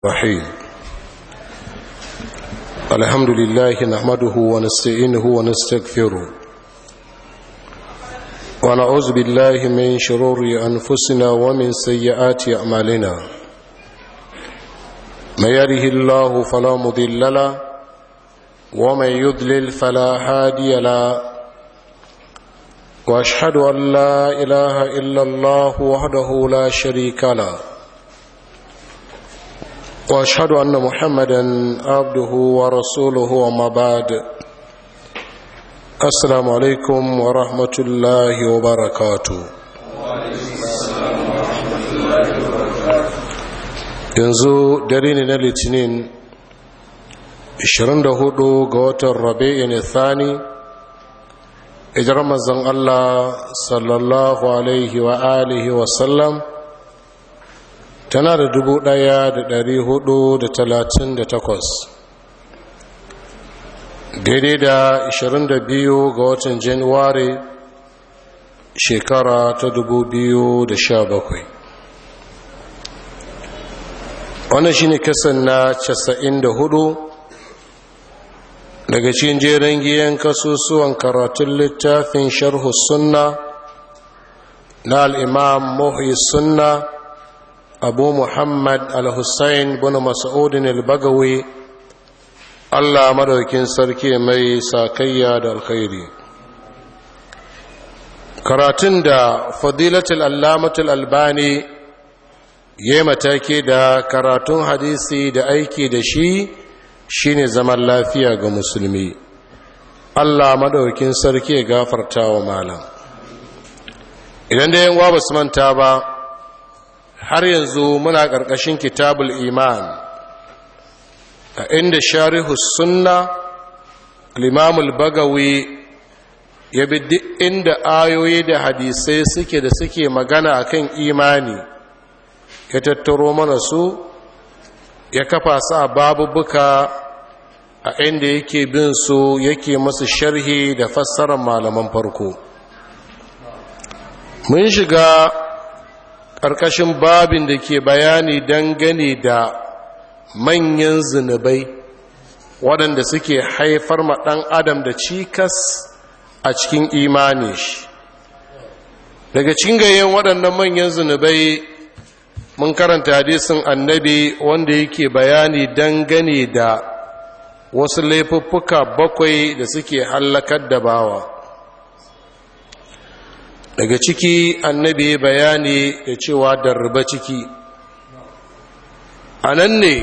الرحيم الحمد لله نحمده ونستعينه ونستغفره ونعوذ بالله من شرور أنفسنا ومن سيئات أعمالنا من يره الله فلا مضل له ومن يضلل فلا هادي له واشهد ان لا اله الا الله وحده لا شريك له واشهد ان محمدا عبده ورسوله وما بعد السلام عليكم ورحمه الله وبركاته yanzu dare ne na litinin 24 ga watan rabi'in thani ijar mazan Allah sallallahu alaihi wa alihi wasallam tana da dubu ɗaya da dari hudu da talatin da takwas daidai da ashirin da biyu ga watan januwari shekara ta dubu biyu da sha bakwai wannan shi ne kasan na casa'in da hudu daga cikin jerin giyan kasusuwan karatun littafin sharhu sunna na al'imam muhi sunna abu muhammad al-hussein bin mas'udin al-bagawi allah madaukin sarki mai sakayya da alkhairi karatun da fadilatul allamatul albani ya matake da karatun hadisi da aiki da shi shine zaman lafiya ga musulmi allah madaukin sarki ya gafarta wa malam idan da yan ba su manta ba har yanzu muna ƙarƙashin kitabul iman a inda sharihu sunna limamul bagawi ya bi duk inda ayoyi da hadisai suke da suke magana akan imani ya tattaro mana su ya kafa su a babubuka a inda yake bin su yake masu sharhi da fassarar malaman farko mun shiga ƙarƙashin babin da ke bayani dangane da manyan zunubai waɗanda suke haifar ma ɗan adam da cikas a cikin imani shi daga cingayen waɗannan manyan zunubai mun karanta hadisin annabi wanda yake bayani dangane da wasu laifuffuka bakwai da suke hallakar da bawa daga ciki annabi bayani da cewa darba ciki a nan ne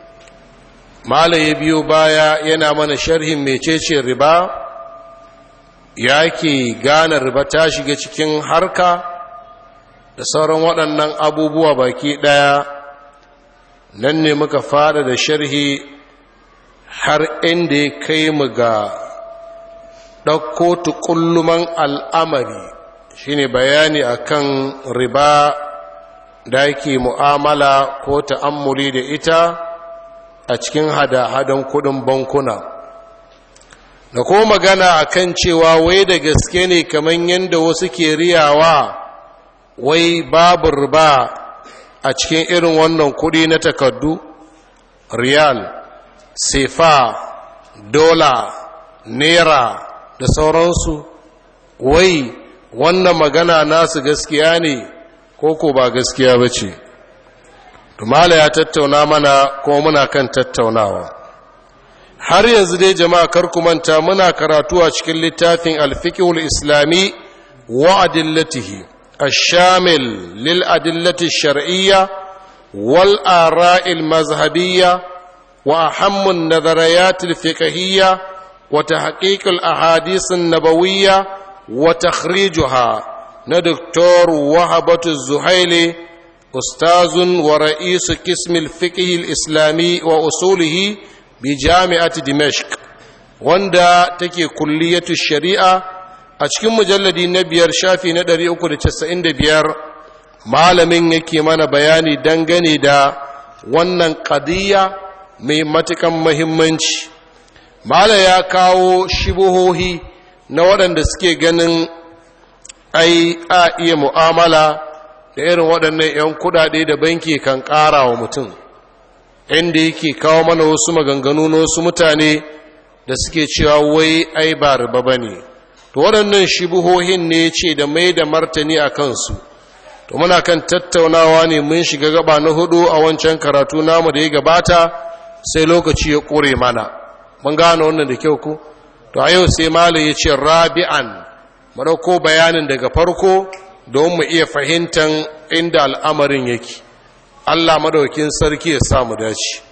malaye biyu baya yana mana sharhin mecece riba ya ke gane riba ta shiga cikin harka da sauran waɗannan abubuwa baki ɗaya nan ne muka fada da sharhi har inda ya kai mu ga ɗauko tukulluman al'amari shine bayani akan riba da yake mu'amala ko ta'ammuli da ita a cikin hada-hadan kudin bankuna da ko magana akan cewa wai da gaske ne kamar yadda wasu ke riyawa wai babu riba a cikin irin wannan kudi na takardu riyal sefa dola naira da sauransu wai wannan magana nasu gaskiya ne ko ko ba gaskiya ba ce tumala ya tattauna mana ko muna kan tattaunawa har yanzu dai jama'a kar ku manta muna karatu a cikin littafin alfiqhul islami wa adillatihi الشامل للأدلة الشرعية والآراء المذهبية وأهم النظريات الفقهية وتحقيق الأحاديث النبوية وتخريجها ندكتور وهبة الزهيلي أستاذ ورئيس قسم الفقه الإسلامي وأصوله بجامعة دمشق وندا تكي كلية الشريعة a cikin mujalladi na biyar shafi na ɗari uku da casa'in da biyar malamin yake mana bayani dangane da wannan ƙadiyya mai matukan mahimmanci mala ya kawo shibuhohi na waɗanda suke ganin ai a iya mu'amala da irin waɗannan 'yan kudade da banki kan ƙara wa mutum inda yake kawo mana wasu maganganu na wasu mutane da suke cewa wai ai ba riba ba ne to waɗannan shibuhohin ne ce da mai da martani a kansu to muna kan tattaunawa ne mun shiga gaba na hudu a wancan karatu namu da ya gabata sai lokaci ya ƙure mana mun gane wannan da kyau ku to a yau sai malam ya ce rabi'an ko bayanin daga farko don mu iya fahimtar inda al'amarin yake Allah madaukin sarki ya samu dace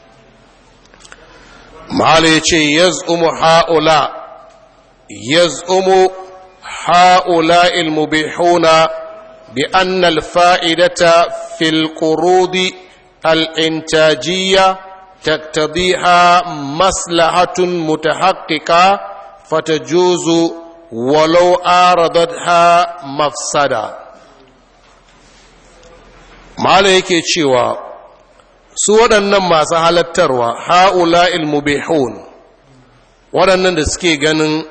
malam ya ce yaz'umu ha'ula yaz'umu ha'ula ilmubihuna bi anna al-fa'idata fil qurudi al-intajiyya تقتضيها مصلحة متحققة فتجوز ولو آردتها مفسدة ما yake cewa su waɗannan masu halattarwa ha'ula ilmubihun waɗannan da suke ganin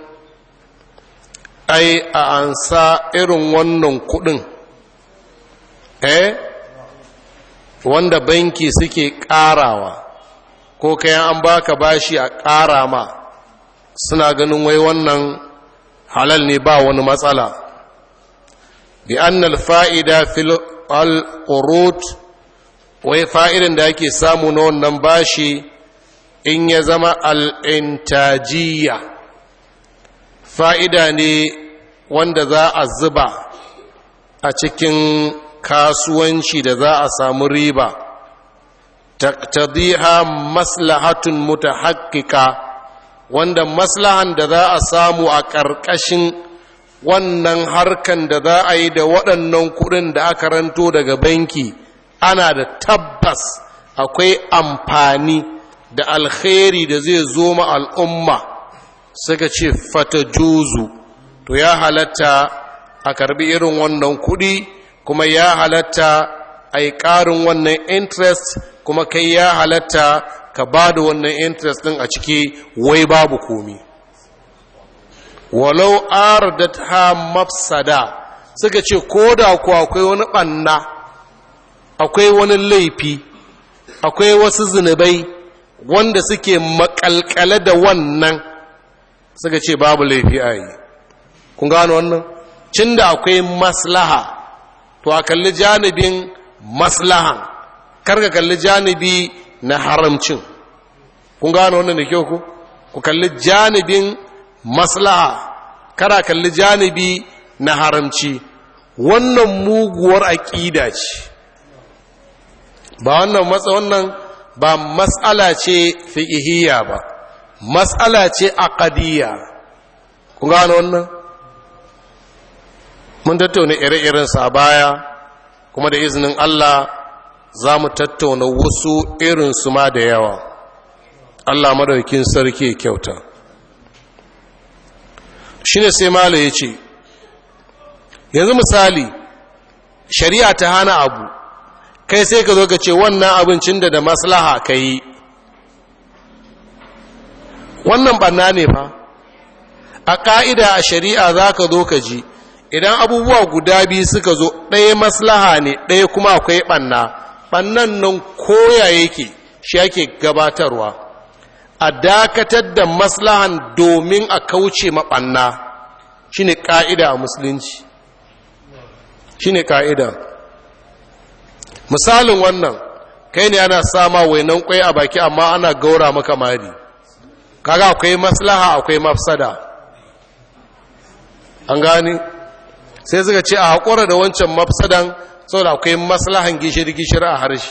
ai a ansa irin wannan kuɗin eh wanda banki suke ƙarawa ko kayan an baka bashi a ƙara ma suna ganin wai wannan halal ne ba wani matsala bi annal fa'ida fil al-qurut wai fa'idan da ake samu na wannan bashi in ya zama al-intajiyya fa'ida ne wanda za a zuba a cikin kasuwanci da za a samu riba taqtadiha maslahatun mutahaqqika wanda maslahan da za a samu a ƙarƙashin wannan harkan da za a yi da waɗannan kuɗin da aka ranto daga banki ana da tabbas akwai amfani da alkhairi da zai zo ma al'umma suka ce fata juzu to ya halatta a karbi irin wannan kuɗi kuma ya halatta a yi ƙarin wannan interest kuma kai ya halatta ka ba da wannan interest ɗin a ciki wai babu komi walau ardat ha mafsada suka ce ko da ku akwai wani ɓanna akwai wani laifi akwai wasu zunubai wanda suke makalkale da wannan suka ce babu laifi a yi kun gano wannan cin da akwai maslaha to a kalli janibin maslahan karka kalli janibi na haramcin kun gano wannan da kyau ku ku kalli janibin maslaha kara kalli janibi na haramci wannan muguwar aƙida ce ba wannan matsa wannan ba matsala ce fiƙihiyya ba matsala ce aqadiyya kun gano wannan mun tattauna ire-irensa a baya kuma da izinin Allah za mu tattauna wasu irinsu ma da yawa Allah madaukin sarki kyauta shi ne sai mala ya ce yanzu misali shari'a ta hana abu kai sai ka zo ka ce wannan abincin da da maslaha ka yi wannan banna ne fa a ƙa'ida a shari'a za ka zo ka ji idan abubuwa guda biyu suka zo ɗaya maslaha ne ɗaya kuma akwai ɓanna ɓannan nan koya yake shi ake gabatarwa a dakatar da maslahan domin a kauce maɓanna shi ne ƙa'ida a musulunci shi ne ƙa'ida misalin wannan kai ne ana sama wainan kwai a baki amma ana gaura maka mari kaga akwai maslaha akwai mafsada an gani sai suka ce a haƙura da wancan mafsadan saboda akwai maslahan gishiri-gishiri a harshe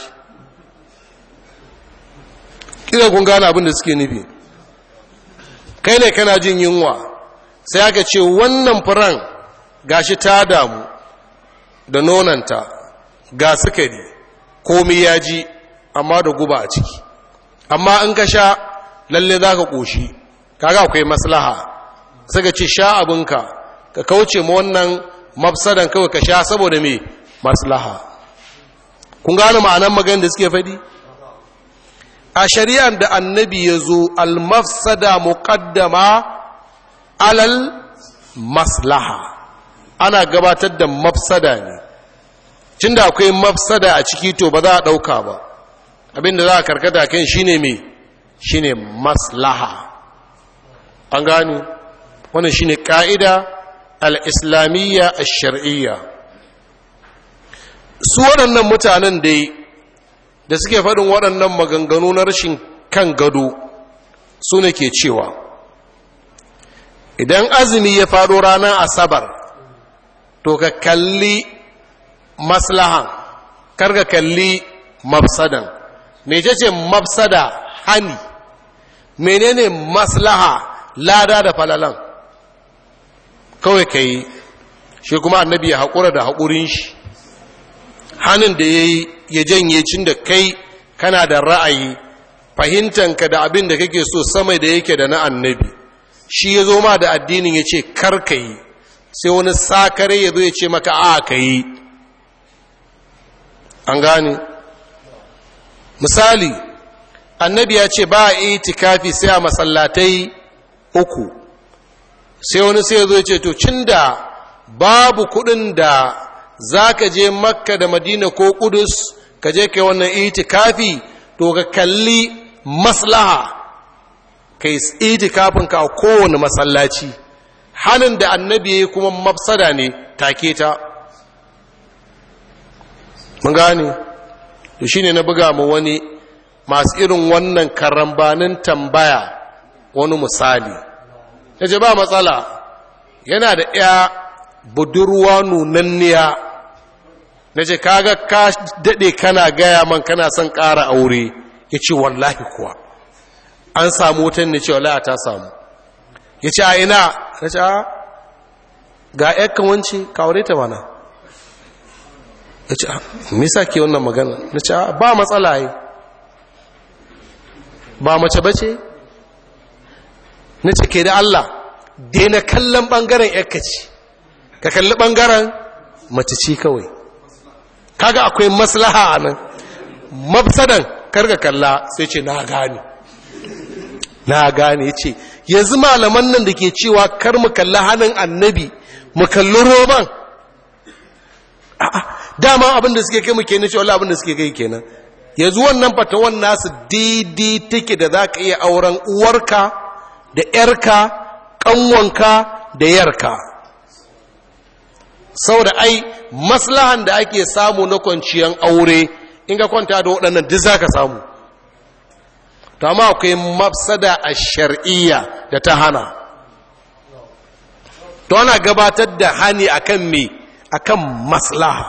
ƙira kun gane abin da suke nufi kai ne kana jin yunwa sai aka ce wannan furan gashi ta damu da nonanta ga sukari komi ya ji amma da guba a ciki amma in ka sha lalle za ka ƙoshi kaga akwai maslaha suka ce sha abinka ka kauce ma wannan mafsadan kawai ka sha saboda mai maslaha kun gane ma'anan maganin da suke faɗi a shari'ar da annabi ya zo almafsada muqaddama alal maslaha ana gabatar da mafsada ne cin da akwai mafsada a ciki to ba za a ɗauka ba abinda za a karkata kan shine me shine maslaha an gani wannan shine ka'ida al-islamiyya ash-shar'iyya su waɗannan mutanen dai da suke faɗin waɗannan maganganu na rashin kan gado su ne ke cewa idan azumi ya faɗo ranar asabar to ka kalli maslahan kar ka kalli mafsadan mece ce mafsada hani menene maslaha lada da falalan kawai ka yi shi kuma annabi ya haƙura da haƙurin shi hannun da ya yi ya janye cin da kai kana da ra'ayi fahimtanka da abin da kake so sama da yake da na annabi shi ya zo ma da addinin ya ce karka yi sai wani sakare ya zo ya ce maka a ka yi an gane misali annabi ya ce ba a itikafi sai a masallatai uku sai wani sai ya zo ya ce to cin da babu kudin da za ka je makka da madina ko kudus ka je kai wannan itikafi to ka kalli maslaha kai itikafin ka a kowane masallaci hannun da annabi ya kuma mafsada ne take ta mun gane to shine na buga mu wani masu irin wannan karambanin tambaya wani misali yace ba matsala yana da ya budurwa nunanniya na ce kaga ka daɗe kana gaya man kana son ƙara aure ya ce wallahi kuwa an samu wutan ne ce wallahi ta samu ya ce a ina na ce a ga yakkan wanci ka aure ta mana ya ce a misa ke wannan magana na ce a ba matsala yi ba mace bace na ce ke da Allah daina kallon ɓangaren yakka ce ka kalli ɓangaren mace ce kawai kaga akwai maslaha a nan mafsadan karga kalla sai ce na gane na gane ce yanzu malaman nan da ke cewa kar mu kalli hannun annabi mu kalli roman dama abin da suke kai mu kenan cewa abin da suke kai kenan yanzu wannan fatawan nasu daidai take da za ka iya auren uwarka da ‘yarka ƙanwanka da yarka saboda ai maslahan da ake samu na kwanciyar aure in ga kwanta da waɗannan duk za ka samu to amma akwai mafsada a shar'iyya da ta hana to ana gabatar da hani akan me akan maslaha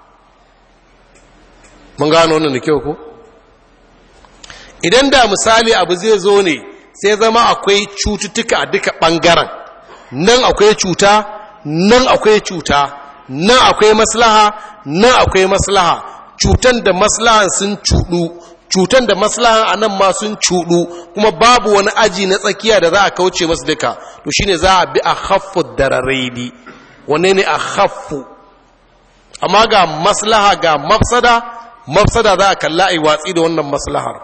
mun gano wannan da kyau ko idan da misali abu zai zo ne sai zama akwai cututtuka a duka ɓangaren nan akwai cuta nan akwai cuta nan akwai maslaha nan akwai maslaha cutan da maslahan sun cuɗu cutan da maslahan a nan ma sun cuɗu kuma babu wani aji na tsakiya da za a kauce masu duka to shine za a bi a haffu dararaidi wane ne a haffu amma ga maslaha ga mafsada mafsada za a kalla a watsi da wannan maslahar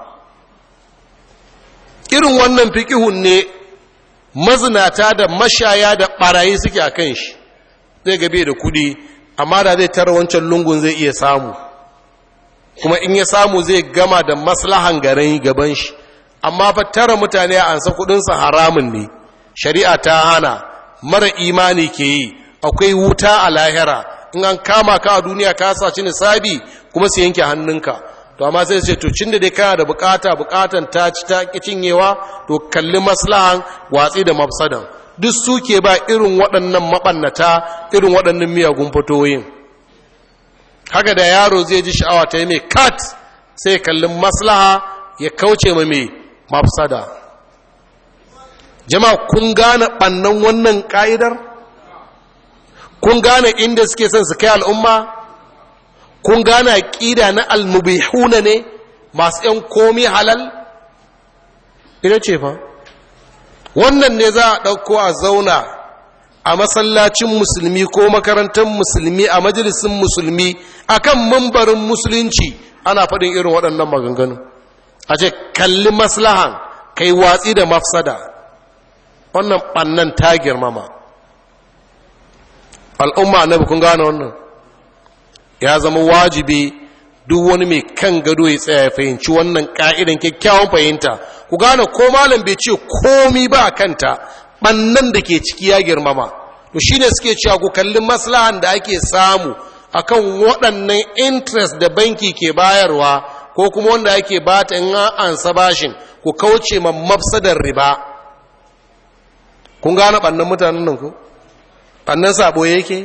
irin wannan fikihun ne mazinata da mashaya da ɓarayi suke a kan shi zai gabe da kudi amma da zai tara wancan lungun zai iya samu kuma in ya samu zai gama da maslahan garin gaban shi amma fa tara mutane a ansa kudinsa haramun ne shari'a ta hana mara imani ke yi akwai wuta a lahira in an kama ka a duniya ka saci nisabi kuma su yanke hannunka to amma sai ce to cin da dai kana da bukata bukatan ta ci ta cinyewa to kalli maslahan watsi da mafsadan duk suke ba irin waɗannan maɓannata irin waɗannan miyagun fitoyin haka da yaro zai ji sha'awa ta yi mai kat sai kallin maslaha ya kauce ma mai mafsada jama'a kun gane ɓannan wannan ƙa'idar kun gane inda suke son su kai al'umma kun gane ƙida na almubihuna ne masu ‘yan komi halal ita ce fa wannan ne za a ɗauko a zauna a masallacin musulmi ko makarantar musulmi a majalisun musulmi akan mambarin musulunci ana faɗin irin waɗannan maganganu a ce kalli maslahan kai watsi da mafsada wannan ɓannan ta girmama al'umma annabi kun gane wannan ya zama wajibi duk wani mai kan gado ya tsaya ya fahimci wannan ka'idan kyakkyawan fahimta ku gane ko malam bai ce komi ba kanta bannan da ke ciki ya girmama to shine suke cewa ku kalli maslahan da ake samu akan waɗannan interest da banki ke bayarwa ko kuma wanda ake bata in an ansa bashin ku kauce ma mafsadar riba kun gane ɓannan mutanen nan ku ɓannan sabo yake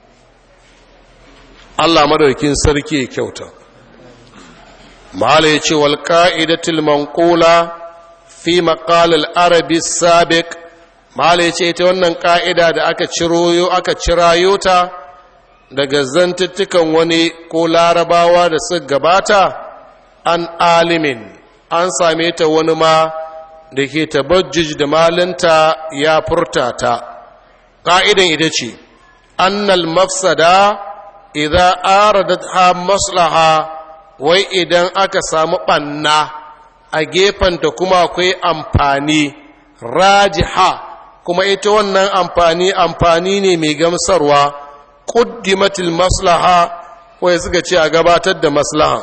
Allah madaukin sarki ya kyauta mala ya ce wal ka'idatul manqula fi maqal al arabi sabiq mala ya ce ita wannan ka'ida da aka ciroyo aka cirayo ta daga zantuttukan wani ko larabawa da suka gabata an alimin an same ta wani ma da ke tabajjuj da malinta ya furta ta ƙa'idan ita ce annal mafsada idan aradat ha maslaha wai idan aka samu ɓanna a gefenta kuma akwai amfani rajiha kuma ita wannan amfani amfani ne mai gamsarwa ƙuddimatil maslaha wai suka ce a gabatar da maslaha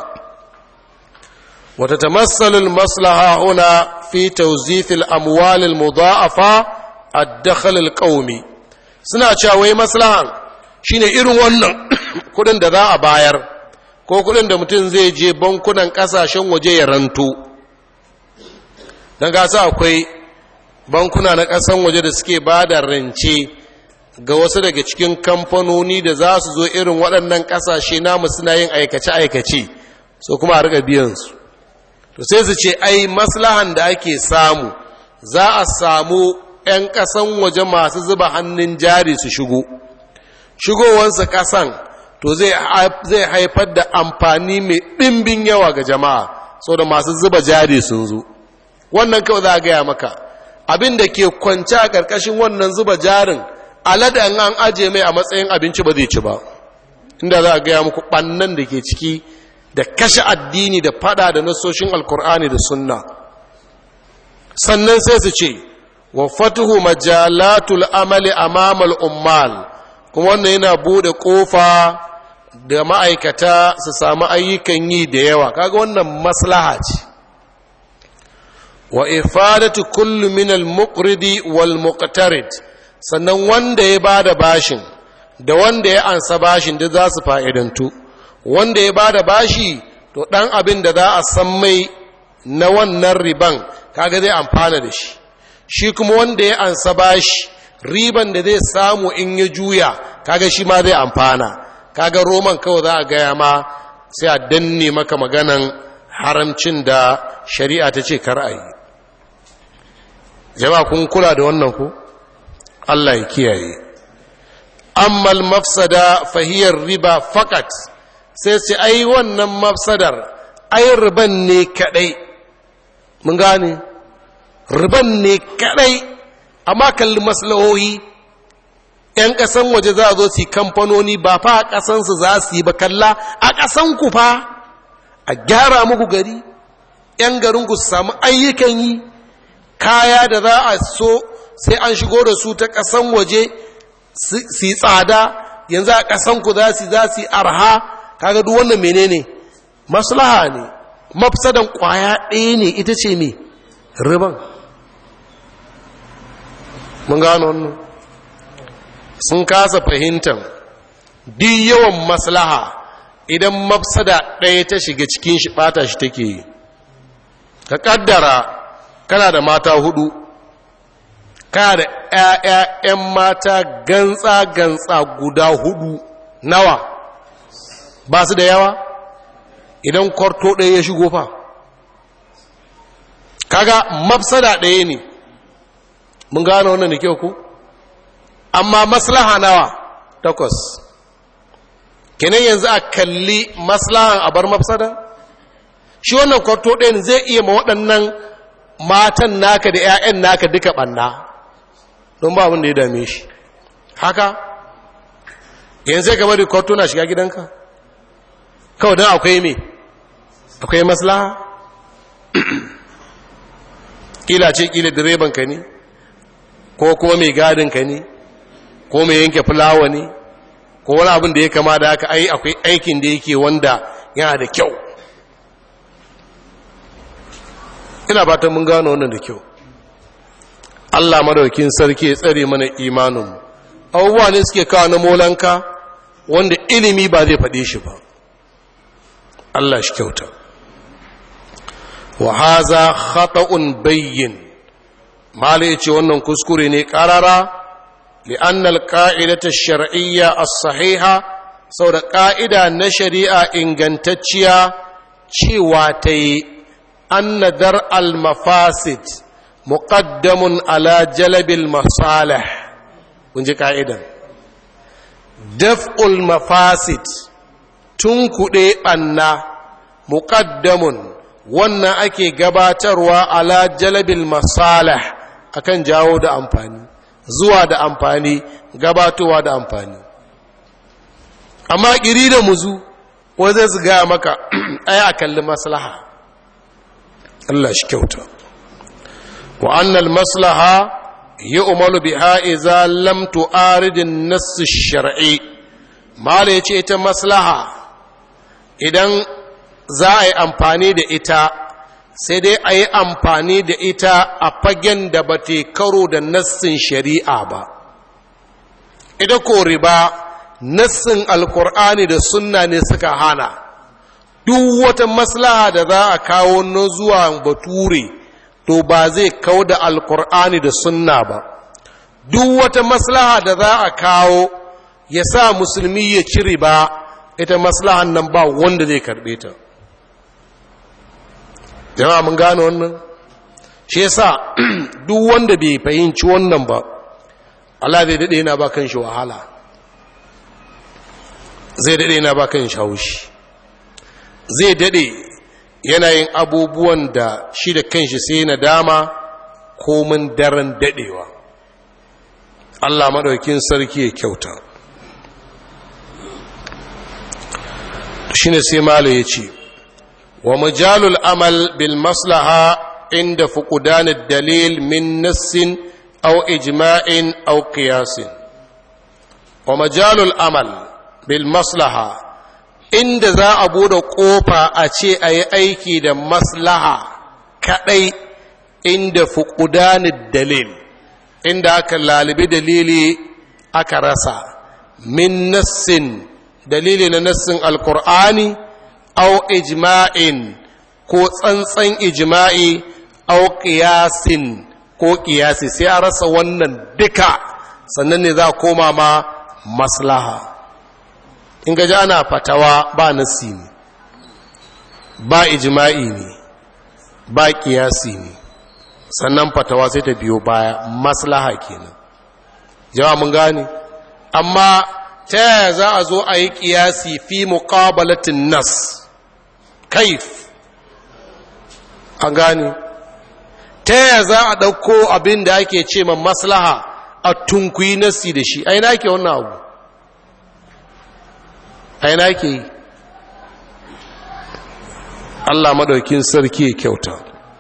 وتتمثل المصلحة هنا في توزيف الأموال المضاعفة الدخل القومي suna cewa wai maslahan shine irin wannan kudin da za a bayar ko kudin da mutum zai je bankunan kasashen waje ya ranto don gasa akwai bankuna na kasan waje da suke ba da rance ga wasu daga cikin kamfanoni da za su zo irin waɗannan ƙasashe namu suna yin aikace-aikace so kuma a riga biyansu to sai su ce ai maslahan da ake samu za a samu 'yan ƙasan waje masu zuba hannun jari su shigo shigowansu ƙasan to zai haifar da amfani mai ɗimbin yawa ga jama'a sau da masu zuba jari sun zo wannan kawai za a gaya maka abin da ke kwanci a ƙarƙashin wannan zuba jarin alada an aje mai a matsayin abinci ba zai ci ba inda za a gaya muku ɓannan da ke ciki da kashe addini da fada da nasoshin alkur'ani da sunna sannan sai su ce wa fatuhu majalatul amali amamal ummal kuma wannan yana bude kofa da ma'aikata su samu ayyukan yi da yawa kaga wannan maslaha ce wa ifadatu kullu min al-muqridi wal muqtarid sannan wanda ya bada bashin da wanda ya ansa bashin da za su fa'idantu wanda ya bada bashi to dan abin da za a san mai na wannan riban kaga zai amfana da shi shi kuma wanda ya ansa bashi riban da zai samu in ya juya kaga shi ma zai amfana kaga roman kawai za a gaya ma sai a danne maka maganan haramcin da shari'a ta ce kar a yi jama'a kun kula da wannan ku Allah ya kiyaye ammal mafsada fahiyar riba fakat sai ce ai wannan mafsadar ai riban ne kadai mun gane riban ne kadai amma kalli maslahohi ‘yan ƙasan waje za a zo su kamfanoni ba fa a ƙasansu za su yi ba kalla a ƙasanku fa a gyara muku gari ‘yan garinku su samu ayyukan yi kaya da za a so sai an shigo da su ta ƙasan waje su yi tsada yanzu a ƙasanku za su za su yi arha kaga duk wannan menene maslaha ne mafsadan ƙwaya ɗaya ne ita ce me riban mun gano wannan sun kasa fahimtar duk yawan maslaha idan mafsada ɗaya ta shiga cikin shi ɓata shi take yi ka ƙaddara kana da mata hudu kana da ‘ya'ya'yan mata gantsa-gantsa guda hudu nawa ba su da yawa idan kwarto ɗaya ya shigo fa kaga mafsada ɗaya ne mun gano wannan da kyau ku amma maslaha nawa takwas kenan yanzu a kalli maslahan a bar mafsada shi wannan kwarto ɗayan zai iya ma waɗannan matan naka da 'ya'yan naka duka ɓanna don ba abin da ya dame shi haka yanzu ya gaba da kwarto na shiga gidanka kawai don akwai me akwai maslaha kila ce kila direban ka ne ko kuma mai gadin ka ne ko mai yanke fulawa ne ko wani abin da ya kama da haka ai akwai aikin da yake wanda yana da kyau ina fatan mun gano wannan da kyau Allah madaukin sarki ya tsare mana imanin abubuwa ne suke kawo na molanka wanda ilimi ba zai faɗe shi ba Allah shi kyauta wa haza khata'un bayyin mala yace wannan kuskure ne karara li'anna al-qa'idata ash-shar'iyya as-sahiha saboda ka'ida na shari'a ingantacciya cewa ta yi anna dar al-mafasid muqaddamun ala jalabil masalih kun ji ka'idan daf'ul mafasid tun kuɗe ɓanna muqaddamun wannan ake gabatarwa ala jalabil masalih akan jawo da amfani zuwa da amfani gabatowa da amfani amma ƙiri da muzu wanda su gaya maka ai a kalli maslaha Allah shi kyauta wa annal maslaha yi umaru biha iza lam tu'aridin nassi shar'i mala yace ita maslaha idan za a yi amfani da ita sai dai a yi amfani da ita a fagen da ba te karo da nassin shari'a ba ita ko riba nassin alkur'ani da sunna ne suka hana duk wata maslaha da za a kawo na zuwa bature to ba zai kawo da alkur'ani da sunna ba duk wata maslaha da za a kawo ya sa musulmi ya ci riba ita maslahan nan ba wanda zai karbe ta jama'a mun gane wannan shi yasa duk wanda bai fahimci wannan ba Allah zai dade yana ba kan shi wahala zai dade yana ba kan shi haushi zai dade yana yin abubuwan da shi da kanshi sai na dama komin daren dadewa Allah madaukin sarki ya kyauta shine sai malo ya ce wa majalul amal bil maslaha inda fuqdan dalil min nassin aw ijma'in aw qiyasin wa majalul amal bil maslaha inda za a bude kofa a ce a yi aiki da maslaha kadai inda fuqdan dalil inda aka lalibi dalili aka rasa min nassin dalili na nassin alkur'ani au ijma'in ko tsantsan ijma'i au qiyasin ko qiyasi sai a rasa wannan duka sannan ne za a koma ma maslaha in gaji ana fatawa ba nassi ne ba ijma'i ne ba qiyasi ne sannan fatawa sai ta biyo baya maslaha kenan jama'a mun gane amma ta yaya za a zo a yi ƙiyasi fi muƙabalatin nas kaif an gane ta yaya za a ɗauko abin da ake ce ma maslaha a tunkuyi nasi da shi aina ke wannan abu aina ke yi Allah madaukin sarki ya kyauta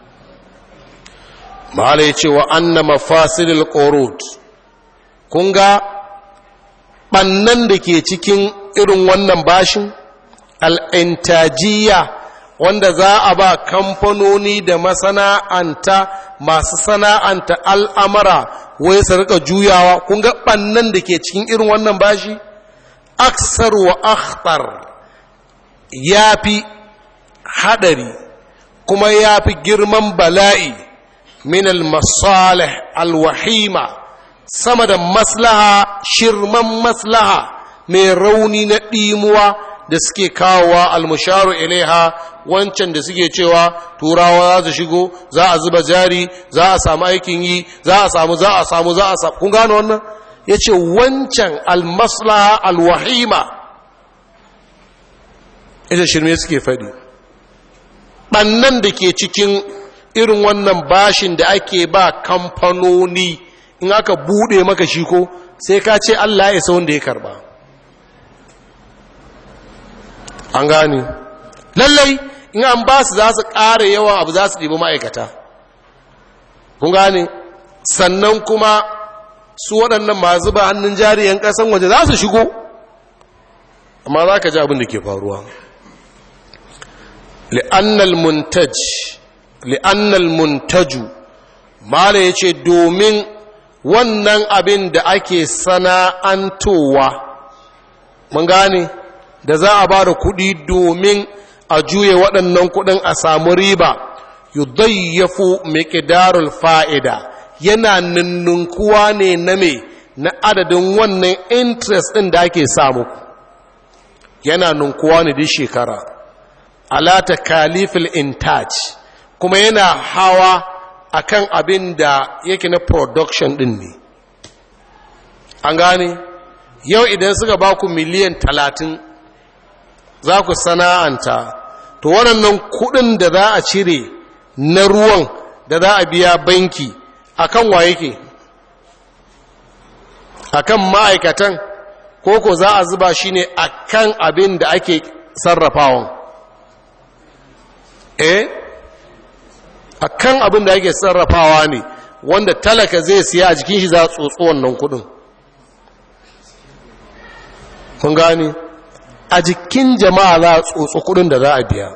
mahala ya ce wa anna mafasilil qurut kun ga ɓannan da ke cikin irin wannan bashin al'intajiya wanda za a ba kamfanoni da masana'anta masu sana'anta al'amara wai su rika juyawa kun ga ɓannan da ke cikin irin wannan bashi aksar wa akhtar ya fi haɗari kuma ya fi girman bala'i min al-masalih al-wahima sama da maslaha shirman maslaha mai rauni na ɗimuwa da suke kawowa almusharu ilaiha wancan da suke cewa turawa za su shigo za a zuba jari za a samu aikin yi za a samu za a samu za a samu kun gano wannan ya ce wancan almaslaha alwahima ita shirme suke faɗi ɓannan da ke cikin irin wannan bashin da ake ba kamfanoni in aka bude maka shi ko sai ka ce Allah ya sa wanda ya karba an gane lallai in an ba su za su ƙara yawan abu za su ɗibi ma'aikata kun gane sannan kuma su waɗannan masu ba hannun jariyan ƙasan waje za su shigo amma za ka ji abin da ke faruwa li'annal muntaj li'annal muntaju mala ya ce domin wannan abin da ake sana'antowa mun gane da za a ba da kuɗi domin a juye waɗannan kuɗin a samu riba yudayyafu miqdarul fa'ida yana ninnunkuwa ne na me na adadin wannan interest ɗin da ake samu yana ninkuwa ne duk shekara ala takalifil intaj kuma yana hawa akan abin da yake na production din ne an gane yau idan suka ba ku miliyan talatin za ku sana'anta to waɗannan kuɗin da za a cire na ruwan da za a biya banki akan wa yake akan ma'aikatan koko za a zuba shi ne akan abin da ake sarrafawan eh akan abin da ake sarrafawa ne wanda talaka zai siya a jikin shi za a tsotso wannan kudin kun gani a jikin jama'a za a tsotso kudin da za a biya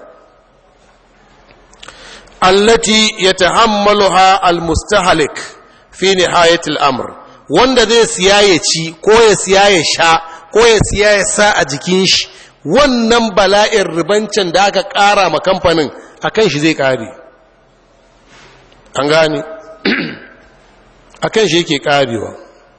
allati yatahammaluha almustahlik fi nihayatil amr wanda zai siya ya ci ko ya siya ya sha ko ya siya ya sa a jikin shi wannan bala'in ribancin da aka ƙara ma kamfanin a kan shi zai ƙare an gane a kan shi yake ƙarewa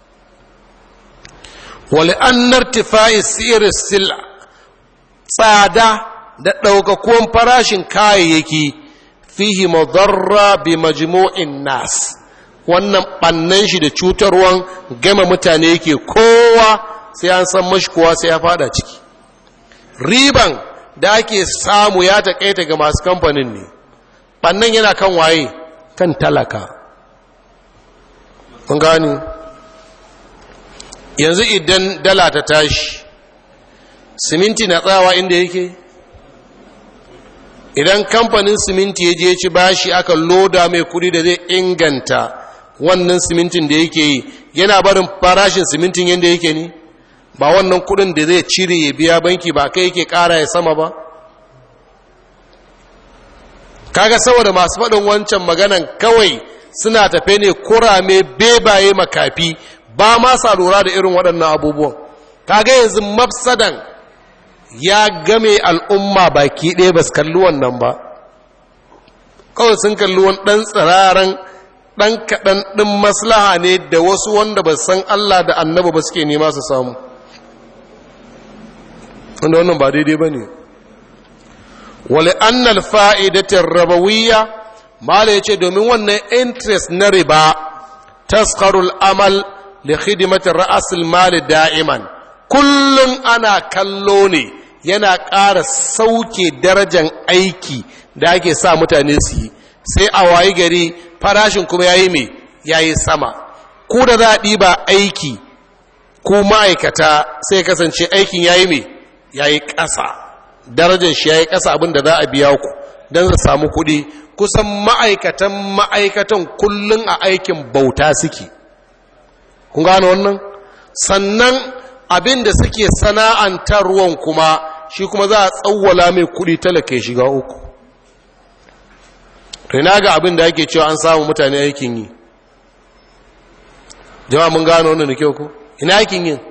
wale an nartifa'i sirin sila tsada da ɗaukakuwan farashin kayayyaki fihi madarra bi majmu'in nas wannan ɓannan shi da cutarwan gama mutane yake kowa sai an san mashi kowa sai ya fada ciki riban da ake samu ya taƙaita ga masu kamfanin ne ɓannan yana kan waye kan talaka kun gani yanzu idan dala ta tashi siminti na tsawa inda yake idan kamfanin siminti ya je ci bashi aka loda mai kudi da zai inganta wannan simintin da yake yi yana barin farashin simintin yadda yake ne ba wannan kudin da zai cire ya biya banki ba kai yake kara ya sama ba kaga saboda masu faɗin wancan maganan kawai suna tafe ne kurame bebaye makafi ba ma sa lura da irin waɗannan abubuwan kaga yanzu mafsadan ya game al'umma baki ɗaya ba su kalli wannan ba kawai sun kalli wani ɗan tsiraren ɗan kaɗan ɗin maslaha ne da wasu wanda ba san Allah da annaba ba suke nema su samu wanda wannan ba daidai ba ne wale annal fa'idatin rabawiyya mala ya ce domin wannan interest na riba taskarul amal da hidimatin ra'asul mali da'iman kullum ana kallo ne yana ƙara sauke darajan aiki da ake sa mutane su yi sai a wayi gari farashin kuma ya yi mai ya yi sama ku da za a ɗiba aiki ku ma'aikata sai kasance aikin ya yi mai ya yi ƙasa darajar shi ya yi ƙasa abin da za a biya ku don su samu kuɗi kusan ma'aikatan ma'aikatan kullum a aikin bauta suke kun gano wannan sannan abin da suke sana'antarwan kuma shi kuma za a tsawwala mai kuɗi talaka ya shiga uku rina ga abin da ake cewa an samu mutane aikin yi jama'a mun gano wannan da kyau ko ina aikin yin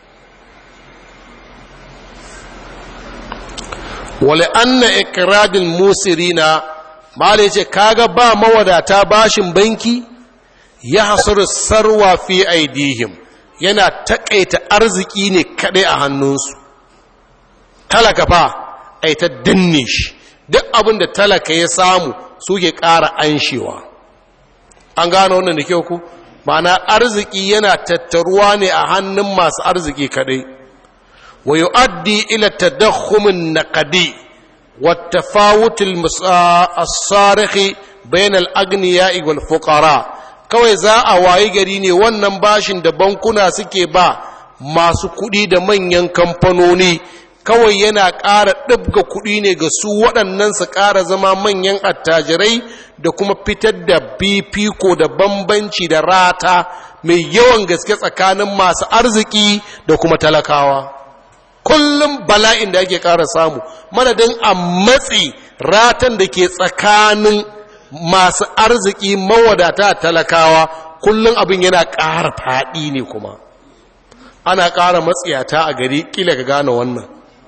wale anna ikradin musirina mala yace kaga ba mawadata bashin banki ya hasuru sarwa fi aidihim yana takaita arziki ne kadai a hannunsu talaka fa ai ta danne shi duk abin da talaka ya samu suke ƙara anshewa an gano wannan da kyau ku ma'ana arziki yana tattaruwa ne a hannun masu arziki kadai wa yu'addi ila tadakhumin naqdi wa tafawut as-sarikh bain al-aghniya wal fuqara kawai za a wayi gari ne wannan bashin da bankuna suke ba masu kuɗi da manyan kamfanoni kawai yana ƙara ɗabga kuɗi ne ga su waɗannan su ƙara zama manyan attajirai da kuma fitar da fifiko da bambanci da rata mai yawan gaske tsakanin masu arziki da kuma talakawa kullum bala'in da ake ƙara samu madadin a matsi ratan da ke tsakanin masu arziki mawadata talakawa kullum abin yana ƙara faɗi ne kuma ana ƙara matsiyata a gari ƙila ka gane wannan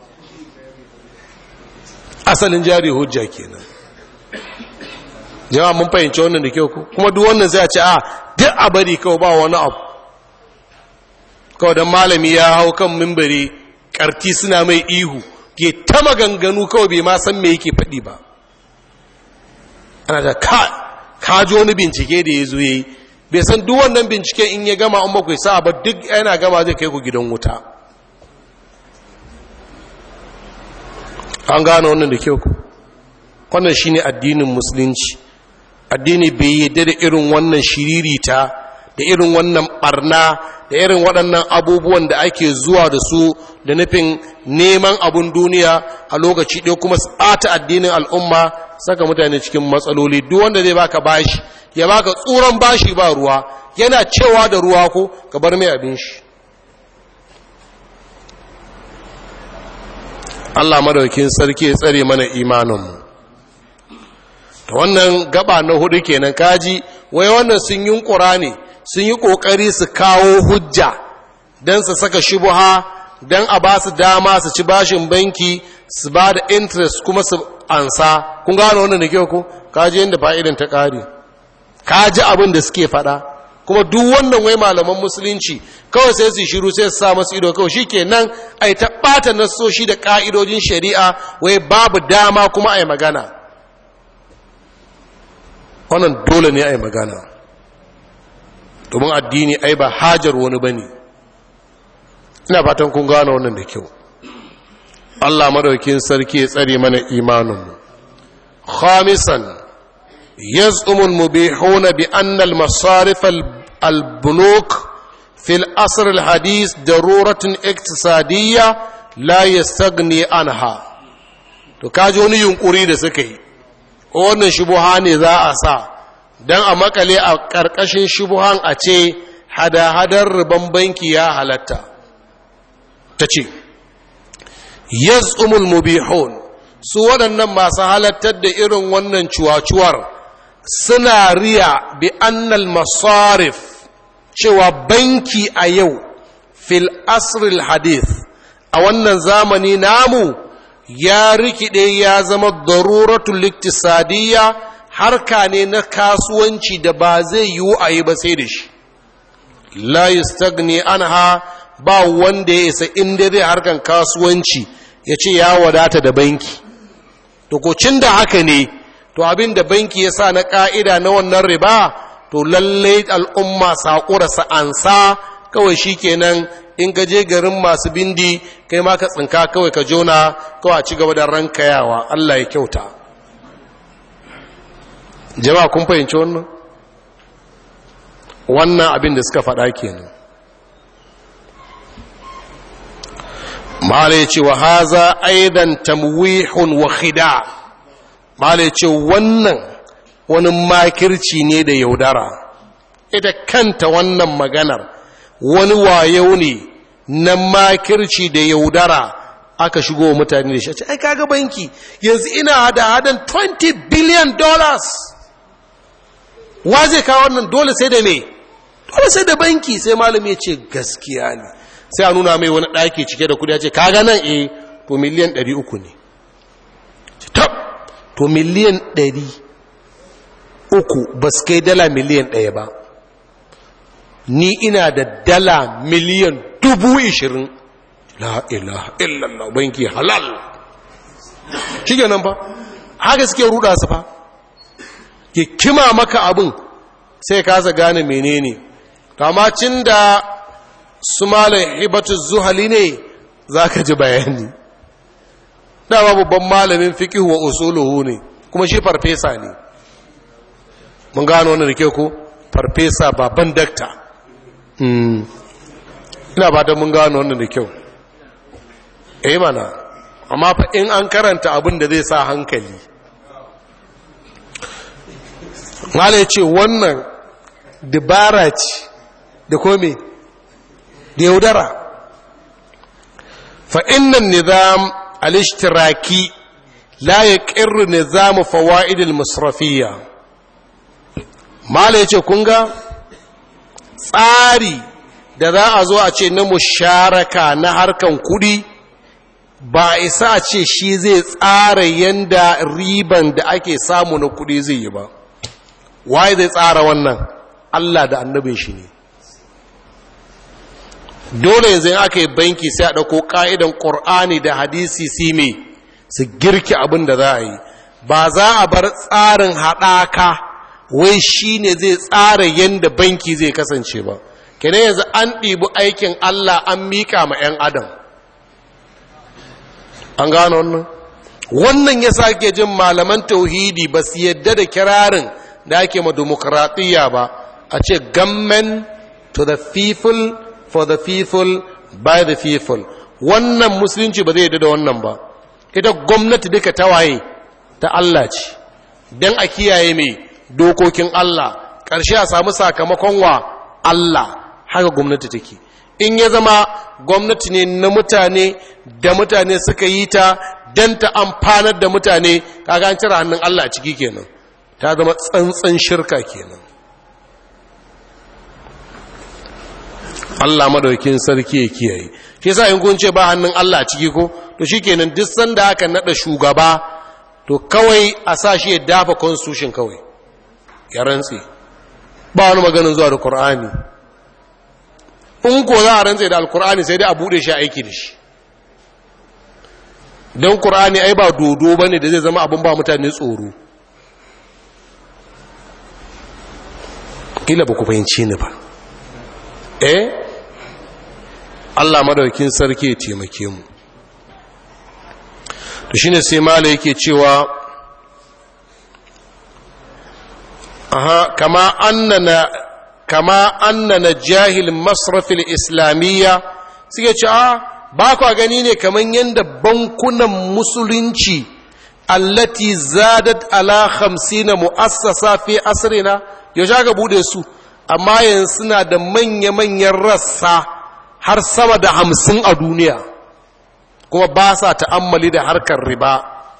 asalin jari hujja kenan jama'a mun fahimci wannan da kyau ku kuma duk wannan zai ce a duk a bari kawai ba wani abu kawai don malami ya hau kan mimbari karti suna mai ihu ke ta maganganu kawai bai ma san me yake faɗi ba ana da ka ka ji wani bincike da ya zo ya yi bai san duk wannan binciken in ya gama an bakwai sa ba duk yana gama zai kai ku gidan wuta an gane wannan da kyau ku wannan shine addinin musulunci addini bai yadda da irin wannan shiririta da irin wannan barna da irin waɗannan abubuwan da ake zuwa da su da nufin neman abun duniya a lokaci ɗaya kuma ɓata addinin al'umma saka mutane cikin matsaloli duk wanda zai baka bashi ya baka tsuran bashi ba ruwa yana cewa da ruwa ko ka bar mai abin shi Allah madaukin sarki ya tsare mana imaninmu ta wannan gaba na hudu kenan kaji wai wannan sun yi ne sun yi kokari su kawo hujja don su saka shubuha don a ba su dama su ci bashin banki su ba da interest kuma su ansa kun gano wannan da kyau ko kaji yadda fa'idan ta ƙari kaji abin da suke faɗa kuma duk wannan wai malaman musulunci kawai sai su shiru sai su sa masu ido kawai shi ke nan a yi taɓata nasoshi da ƙa'idojin shari'a wai babu dama kuma a yi magana wannan dole ne a yi magana domin addini ai ba hajar wani ba ne ina fatan kun gano wannan da kyau allah madaukin sarki ya tsare mana imaninmu khamisan yaz'umul mubihuna bi anna al-masarif al-bunuk fi al-asr al-hadith daruratun iktisadiyya la yastaghni anha to kaji wani yunkuri da suka yi wannan shubuha ne za a sa don a makale a ƙarƙashin shubuhan a ce hada-hadar riban banki ya halatta ta ce yaz'umul mubihun su waɗannan masu halattar da irin wannan cuwacuwar suna riya bi annal masarif cewa banki a yau fil asril hadith a wannan zamani namu ya rikide ya zama daruratul iktisadiyya harka ne na kasuwanci da ba zai yiwu a yi ba sai da shi la yastagni anha ba wanda ya isa inda zai harkan kasuwanci ya ce ya wadata da banki dokocin da haka ne to abin da banki ya sa na ka'ida na wannan riba to lallai al'umma saƙura sa'ansa kawai shi kenan in ka je garin masu bindi kai ma ka tsinka kawai ka jona kawai a ci gaba da rankayawa Allah ya kyauta jama'a kun fahimci wannan wannan abin da suka faɗa kenan mala ya ce wa haza aidan tamwihun wa khida mala ya ce wannan wani makirci ne da yaudara ita kanta wannan maganar wani wayo ne na makirci da yaudara aka shigo wa mutane da shi ai kaga banki yanzu ina hada hadan 20 billion dollars wa zai kawo wannan dole sai da me dole sai da banki sai malami ya ce gaskiya ne sai a nuna mai wani ɗaki cike da kudi ya ce kaga nan eh to miliyan 300 ne tab to miliyan 300 ba su kai dala miliyan 1 ba ni ina da dala miliyan dubu ishirin la ilaha illallah banki halal shi nan fa haka suke ruda su fa ke kima maka abin sai kasa gane menene kamacin da su malin hibatu zuhali ne za ka ji bayani dama babban malamin fikihu wa usuluhu ne kuma shi farfesa ne mun gano wani da ke ku farfesa baban dakta ina ba ta mun gano wannan da kyau eh mana amma fa in an karanta abin da zai sa hankali mala ya ce wannan dabara ce da kome da yaudara fa innan nizam al-ishtiraki la yaqirru nizamu fawaidil masrafiyya mala yace kun ga tsari da za a zo a ce na musharaka na harkan kudi ba isa a ce shi zai tsara yanda riban da ake samu na kudi zai yi ba waye zai tsara wannan Allah da annabin shi ne dole yanzu aka yi banki sai a ɗauko ƙa'idan ƙor'ani da hadisi si me su girki abin da za a yi ba za a bar tsarin haɗaka wai shi ne zai tsara yadda banki zai kasance ba kene yanzu an ɗibi aikin Allah an miƙa ma 'yan adam an gano wannan wannan ya sake jin malaman tauhidi ba su yadda da kirarin da ake ma demokratiyya ba a ce government to the people for the people by the people wannan musulunci ba zai yadda da wannan ba ita gwamnati duka ta waye ta Allah ce don a kiyaye mai dokokin Allah ƙarshe a samu sakamakon wa Allah haka gwamnati take in ya zama gwamnati ne na mutane da mutane suka yi ta don ta amfanar da mutane kaga an cire hannun Allah a ciki kenan ta zama tsantsan shirka kenan Allah madaukin sarki ya kiyaye shi yasa in kun ce ba hannun Allah a ciki ko to shikenan duk sanda aka nada shugaba to kawai a sa shi ya dafa constitution kawai ya rantse ba wani maganin zuwa da Qur'ani in ko za a rantse da alkur'ani sai dai a bude shi aiki da shi don Qur'ani ai ba dodo bane da zai zama abin ba mutane tsoro kila ba ku fahimci ni ba eh Allah madaukin sarki ya taimake mu to shine sai mala yake cewa aha kama annana kama annana jahil masrafil islamiyya suke ce a ba ku gani ne kaman yanda bankunan musulunci allati zadat ala 50 muassasa fi asrina yaushe ga bude su amma yanzu suna da manya-manyan rassa har sama da hamsin a duniya kuma ba sa ta'ammali da harkar riba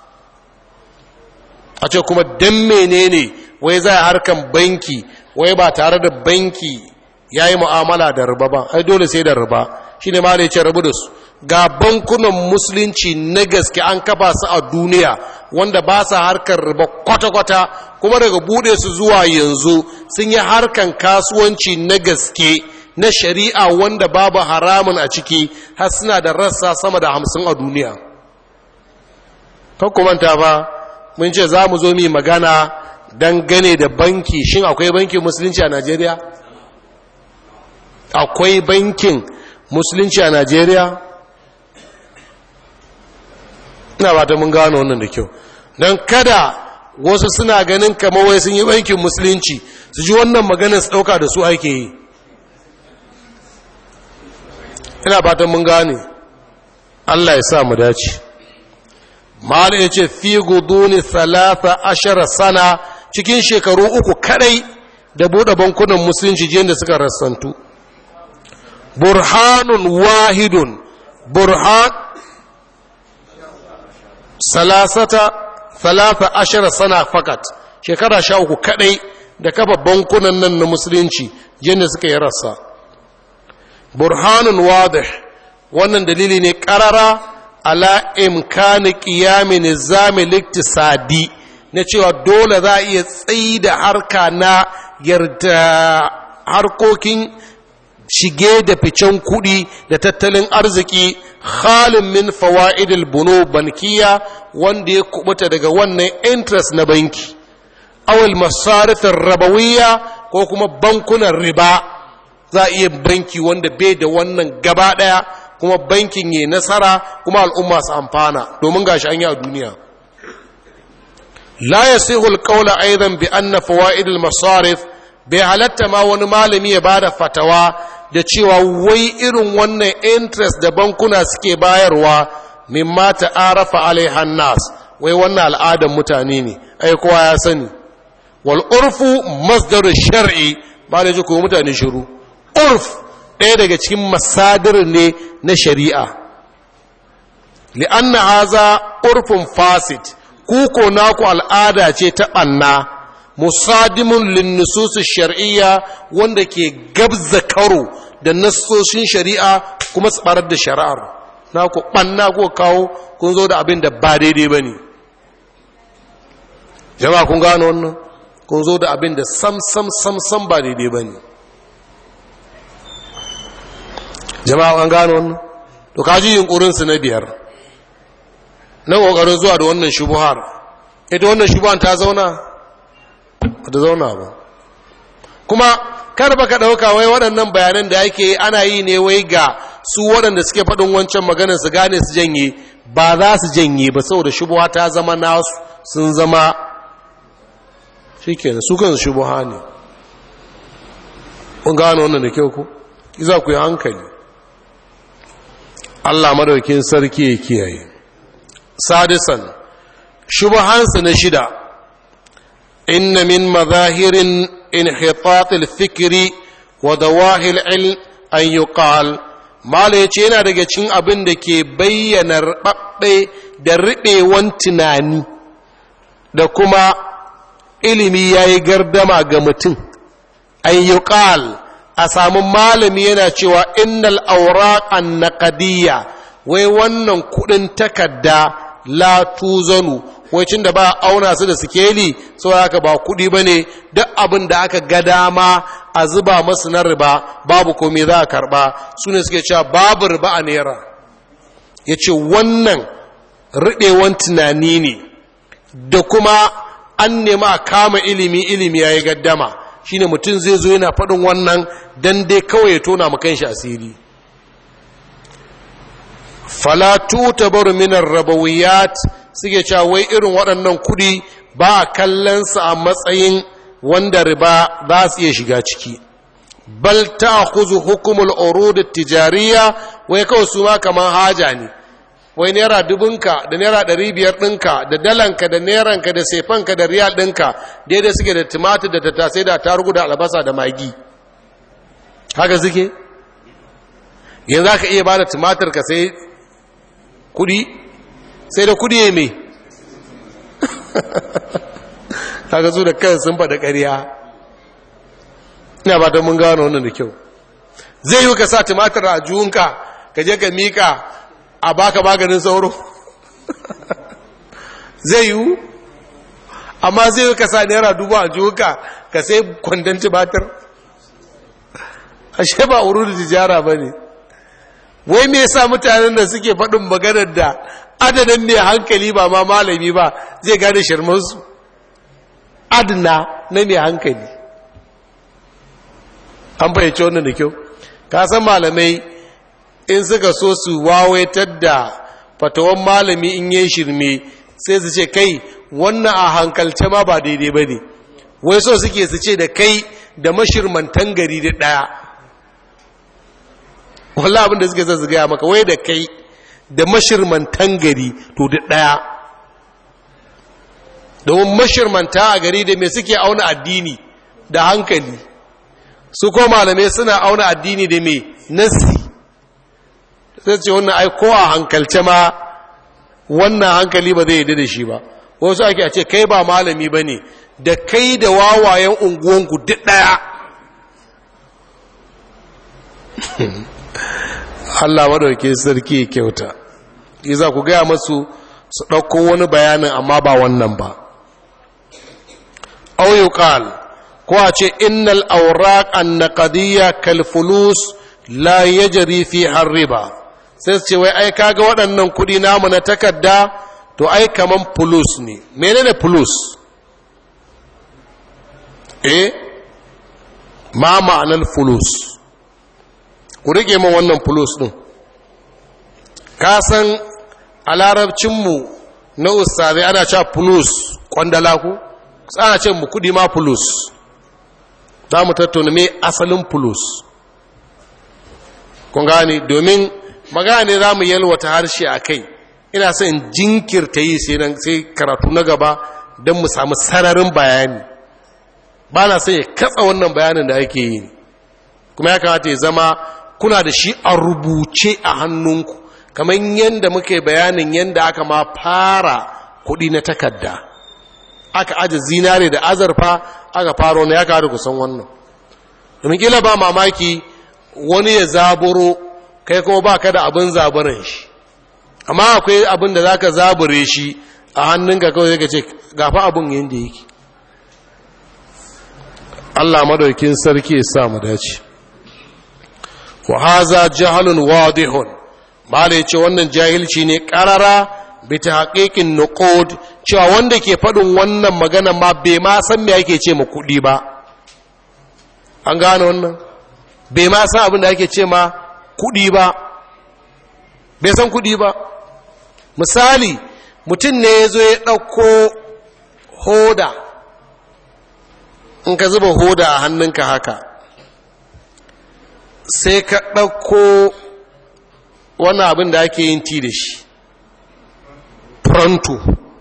a ce kuma don menene wai za a harkar banki wai ba tare da banki ya yi mu'amala da riba ba ai dole sai da riba shi ne ma ce rabu da su ga bankunan musulunci na gaske an kafa su a duniya wanda ba sa harkar riba kwata-kwata kuma daga bude su zuwa yanzu sun yi harkar kasuwanci na gaske na shari'a wanda babu haramun a ciki har suna da rassa sama da hamsin a duniya kakkumanta ba mun ce za mu zo mi magana dangane da banki shin akwai bankin musulunci a najeriya akwai bankin musulunci a najeriya ina ba ta mun gano wannan da kyau don kada wasu suna ganin kamar wai sun yi bankin musulunci su ji wannan maganin su ɗauka da su ake yi ina fatan mun gane Allah ya sa mu dace mala ya ce fi guduni talata ashara sana cikin shekaru uku kadai da buɗe bankunan musulunci jiyan da suka rassantu burhanun wahidun burhan salasata talata ashara sana fakat shekara sha uku kadai da kafa bankunan nan na musulunci jiyan da suka yi rassa burhanun wadih wannan dalili ne karara ala imkani qiyami nizami liktisadi na cewa dole za a iya tsayi da harka na yarda harkokin shige da ficen kuɗi da tattalin arziki halin min fawa'idil bunu bankiya wanda ya kubuta daga wannan interest na banki awal masarifin rabawiyya ko kuma bankunan riba za a iya banki wanda bai da wannan gaba ɗaya kuma bankin yi nasara kuma al'umma su amfana domin gashi an yi a duniya la ya sai hulƙaula aizan bi an na fawa'idul masarif bai halatta ma wani malami ya ba da fatawa da cewa wai irin wannan interest da bankuna suke bayarwa min mata arafa alaihan nas wai wannan al'adar mutane ne ai kowa ya sani wal urfu masdarul shar'i ba da ji ko mutane shiru urf ɗaya daga cikin masadir ne na shari'a li'anna haza urfin fasid kuko naku al'ada ce ta ɓanna musadimun linnususu shar'iyya wanda ke gabza karo da nassoshin shari'a kuma su ɓarar da shari'ar naku ɓanna ko kawo kun zo da abin da ba daidai ba ne jama'a kun gano wannan kun zo da abin da sam sam sam sam ba daidai ba ne jama'a an gano wannan to kaji yunkurinsu na biyar na ƙoƙarin zuwa da wannan shubuhar ita wannan shubuhar ta zauna ba ta zauna ba kuma kar baka ɗauka wai waɗannan bayanan da ake ana yi ne wai ga su waɗanda suke faɗin wancan maganar su gane su janye ba za su janye ba saboda shubuha ta zama nasu sun zama shi kenan su kan shubuha ne kun gano wannan da kyau ku za ku yi hankali Allah madaukin sarki ya kiyaye sadisan shubuhansu na shida inna min mazahirin inhitat al-fikri wa dawahil ilm an yuqal mala yace yana daga cikin abin da ke bayyana rabbe da ribewan tunani da kuma ilimi yayi gardama ga mutum an yuqal a samu malami yana cewa innal awraq an-naqdiyya wai wannan kudin takarda la tuzanu wai cin da ba auna su da sikeli sau haka ba kudi bane duk abin da aka ga dama a zuba masu na riba babu komai za a karba su ne suke cewa babu riba a naira ya ce wannan riɗewan tunani ne da kuma an nema a kama ilimi ilimi ya yi gaddama shine mutum zai zo yana faɗin wannan don dai kawai ya tona makan shi asiri falatu tabaru minar rabawiyat suke cewa wai irin waɗannan kuɗi ba a kallonsa a matsayin wanda riba za su iya shiga ciki bal ta kuzu hukumul urud tijariya wai kawai su ma kamar haja ne wai naira dubunka da naira ɗari biyar ɗinka da dalanka da neranka da sefanka da riyal ɗinka daidai suke da tumatir da tattasai da tarugu da albasa da magi haka suke yanzu aka iya ba da tumatir ka sai kudi sai da kudi ya mai haka su da kan sun faɗa ƙarya ina ba don mun gano wannan da kyau zai yi ka sa tumatir a juhunka ka je ka mika a baka maganin sauro zai yi amma zai yi ka sa naira dubu a juhunka ka sai kwandon tumatir ashe ba wuri da tijara ba ne wai me yasa mutanen da suke faɗin maganar da adadin ne hankali ba ma malami ba zai gane shirmansu adna na mai hankali an fahimci wannan da kyau ka san malamai in suka so su wawaitar da fatawan malami in yi shirme sai su ce kai wannan a hankalce ma ba daidai ba ne wai so suke su ce da kai da mashirmantan gari da ɗaya wallah abinda suke zai gaya maka wai da kai da mashirmantan gari to da ɗaya domin mashirmanta a gari da mai suke auna addini da hankali su ko malamai suna auna addini da mai nasi sai ce wannan ai ko a hankalce ma wannan hankali ba zai yi da shi ba wasu ake a ce kai ba malami ba ne da kai da wawayen unguwanku duk ɗaya Allah madauke sarki kyauta iza ku gaya masu su ɗauko wani bayanin amma ba wannan ba au yuqal ko a ce innal awraq an-naqdiyya kal fulus la yajri fi riba sai su ce wai ai kaga waɗannan kuɗi namu na takarda to ai kaman fulus ne menene fulus eh ma ma'anar fulus ku rike min wannan fulus ɗin ka san a larabcinmu na ustazai ana cewa fulus kwandala ku ana ce mu kudi ma fulus za mu tattauna mai asalin fulus kun gane domin magana za mu yalwata harshe a kai ina son jinkirta yi sai karatu na gaba don mu samu sararin bayani ba na sai ya katsa wannan bayanin da ake yi kuma ya kamata ya zama kuna da shi a rubuce a hannunku kamar yadda muke bayanin yadda aka ma fara kudi na takarda aka aje zinare da azurfa aka faro na ya kawo kusan wannan domin kila ba mamaki wani ya zaburo kai kuma ba ka da abin zaburin shi amma akwai abin da za ka zabure shi a hannunka kawai ka ce gafa abin yadda yake Allah madaukin sarki ya sa mu dace wa haza jahalun wadihun mala yace wannan jahilci ne karara bi tahqiqin nuqud cewa wanda ke fadin wannan magana ma bai ma san me yake ce ma kudi ba an gane wannan bai ma san abin da yake ce ma kudi ba bai san kudi ba misali mutum ne ya zo ya ɗauko hoda in ka zuba hoda a hannunka haka sai ka ɗauko wani abin da ake yin ti da shi pronto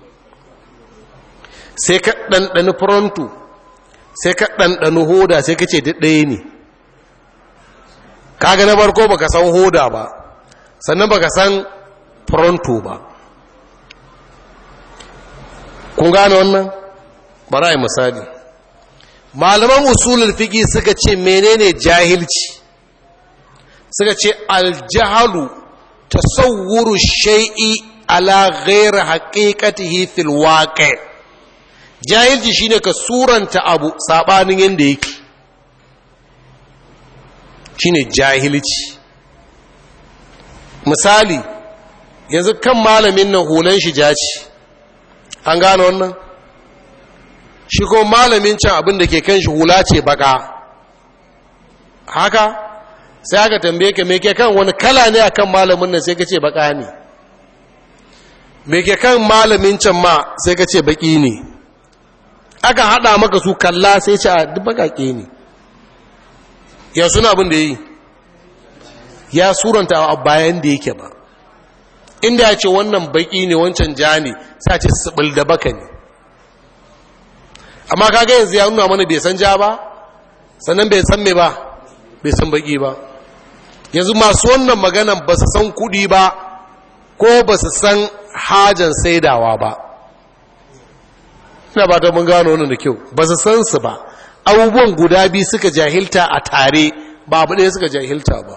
sai ka ɗanɗani pronto sai ka ɗanɗani hoda sai ka ce ɗaya ne kaga na barko baka san hoda ba sannan baka san pronto ba kun gane wannan bara yi misali malaman usulul fiqi suka ce menene jahilci suka ce aljahalu tasawwuru shay'i ala ghairi haqiqatihi fil waqi jahilci shine ka suranta abu sabanin yanda yake shine jahilci misali yanzu kan malamin nan hulan shi jaci an gane wannan shi kuma malamin can abin da ke kan shi hula ce baka haka sai aka tambaye ka me ke kan wani kala ne akan malamin nan sai ka ce baka ne me ke kan malamin can ma sai ka ce baki ne aka hada maka su kalla sai ce a duk bakake ne ya suna abin da yi ya suranta a bayan da yake ba inda ya ce wannan baki ne wancan ja ne sa ce sibil da baka ne amma kaga yanzu ya nuna mana bai san ja ba sannan bai san me ba bai san baki ba yanzu masu wannan maganan ba su san kudi ba ko ba su san hajan saidawa ba ina ba ta mun gano wannan da kyau ba su san su ba abubuwan guda biyu suka jahilta a tare ba abu ɗaya suka jahilta ba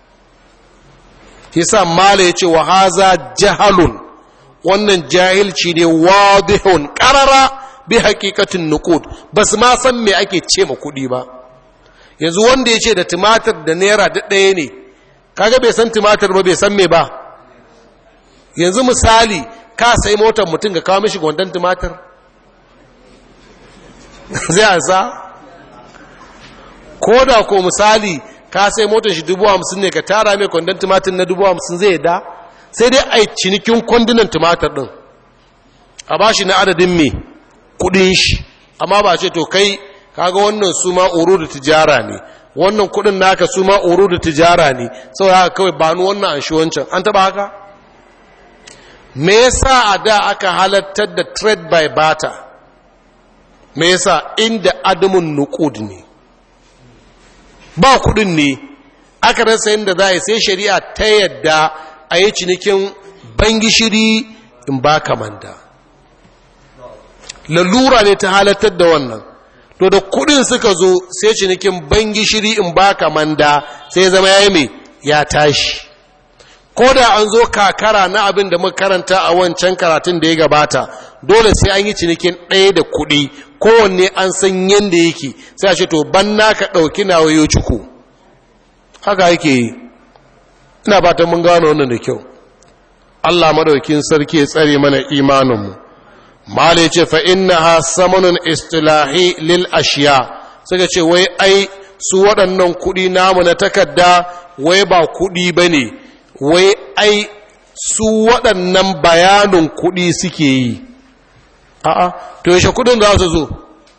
yasa mala ya ce wa haza jahalun wannan jahilci ne wadihun karara bi hakikatin nukud ba su ma san me ake ce ma kuɗi ba yanzu wanda ya ce da tumatir da naira duk ɗaya ne kaga bai san tumatir ba bai san me ba yanzu misali ka sai motar mutum ga kawo mishi gwandon tumatir zai ansa ko da ko misali ka sai motar shi dubu hamsin ne ka tara mai kwandon tumatir na dubu hamsin zai da sai dai a cinikin kwandunan tumatir ɗin a ba shi na adadin mai kudin shi amma ba ce to kai kaga wannan su ma uru da tijara ne wannan kudin naka su ma uru da tijara ne sau haka kawai ba ni wannan an shi wancan an taba haka me yasa a da aka halattar da trade by barter me yasa inda adamun nukud ne ba kudin ne aka rasa yadda za a yi sai shari'a ta yadda a yi cinikin bangishiri in ba kamanda lalura ne ta halattar da wannan to da kudin suka zo sai cinikin bangishiri in ba kamanda sai zama ya yi mai ya tashi ko da an zo kakara na abin da muka karanta a wancan karatun da ya gabata dole sai an yi cinikin ɗaya da kuɗi kowanne an san yadda yake sai a ce to ban ka ɗauki na wayo ciku haka yake yi ina fatan mun gano wannan da kyau Allah madaukin sarki ya tsare mana imaninmu mala ya ce fa inna ha samanun istilahi lil ashiya suka ce wai ai su waɗannan kuɗi namu na takarda wai ba kuɗi ba ne wai ai su waɗannan bayanin kuɗi suke yi a'a to yaushe kuɗin za su zo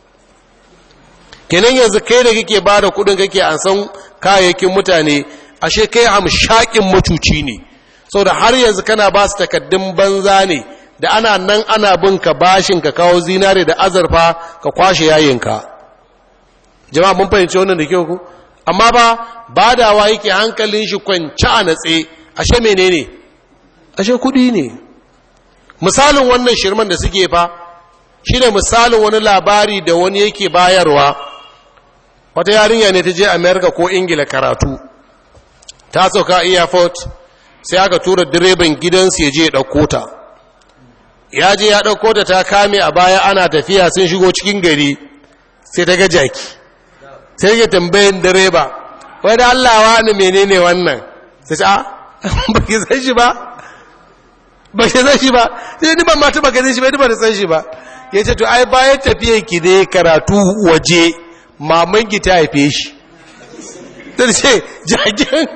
kenan yanzu kai da kake ba da kuɗin kake an san kayayyakin mutane ashe kai hamshakin macuci ne saboda har yanzu kana ba su takaddun banza ne da ana nan ana bin ka bashin ka kawo zinare da azurfa ka kwashe yayinka jama'a mun fahimci wannan da kyau ku amma ba badawa yake hankalin shi kwanci a natse ashe menene ashe kudi ne misalin wannan shirman da suke fa shi ne misalin wani labari da wani yake bayarwa wata yarinya ne ta je america ko ingila karatu ta sauka airport sai aka tura direban gidansu ya je ya ɗauko ta ya je ya ɗauko ta ta kame a baya ana tafiya sun shigo cikin gari sai ta ga jaki sai ga tambayin direba wai da allawa ne menene wannan sai ce a ba ki san shi ba ba ki san shi ba sai ni ban ma taba ganin shi ba ni ba san shi ba ya ce to ai bayan tafiyan ki ne karatu waje maman ki ta haife shi ta ce jakin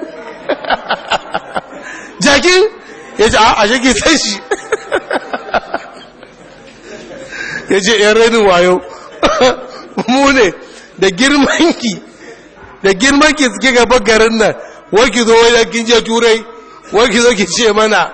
jakin ya ce a shi ki san shi ya ce yan rainin wayo mu ne da girmanki da girmanki suke gaba garin nan wai ki zo wajen kin je turai wai ki zo ki ce mana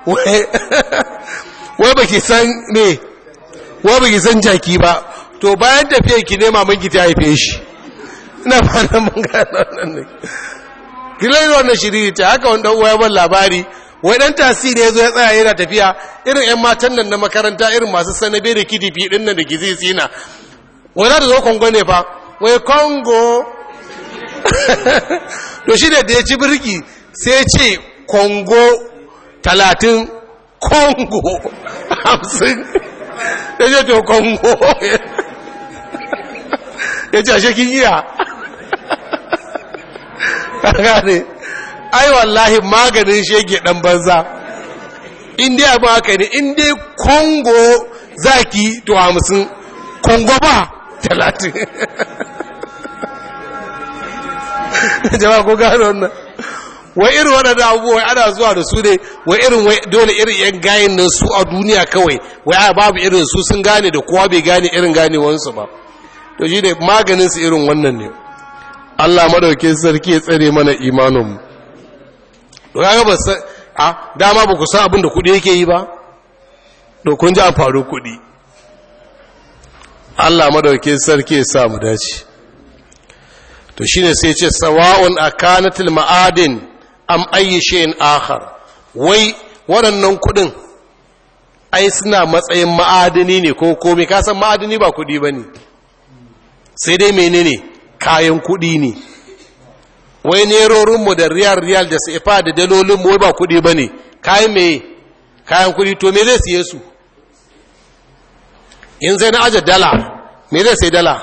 wai ba ki san ne wai ba ki san jaki ba to bayan tafiya ki nema mun ki ta haife shi ina fara mun gano nan ne kilai wannan shiriri ta haka wanda uwa ya ban labari wai dan tasiri ya zo ya tsaya yana tafiya irin yan matan nan na makaranta irin masu sanabe da kidifi din nan da gizi tsina wai za ta zo kongo ne fa wai kongo to shi da ya ci birki sai ce kongo talatin kongo hamsin ya ce to kongo ya ce ashe kin iya ne ai wallahi maganin shege dan banza inda abin haka ne inda kongo zaki to hamsin kongo ba talatin jama'a ko gano wannan wai irin waɗanda abubuwa ana zuwa da su ne wai irin wai dole irin yan gayin nan su a duniya kawai wai a babu irin su sun gane da kowa bai gane irin ganewansu ba to shi ne maganin su irin wannan ne Allah madauke sarki ya tsare mana imaninmu to kaga ba san a dama ba ku san abin da kuɗi yake yi ba to kun ji an faru kuɗi Allah madauke sarki ya sa mu dace to shine sai ce sawa'un akanatil ma'adin am ayyi shay'in akhar wai waɗannan kuɗin ai suna matsayin ma'adini ne ko komai ka san ma'adini ba kuɗi bane sai dai menene kayan kuɗi ne wai nerorin mu da riyal riyal da sefa da dalolin mu ba kuɗi bane kayan me kayan kuɗi to me zai siye su in sai na aje dala me zai sai dala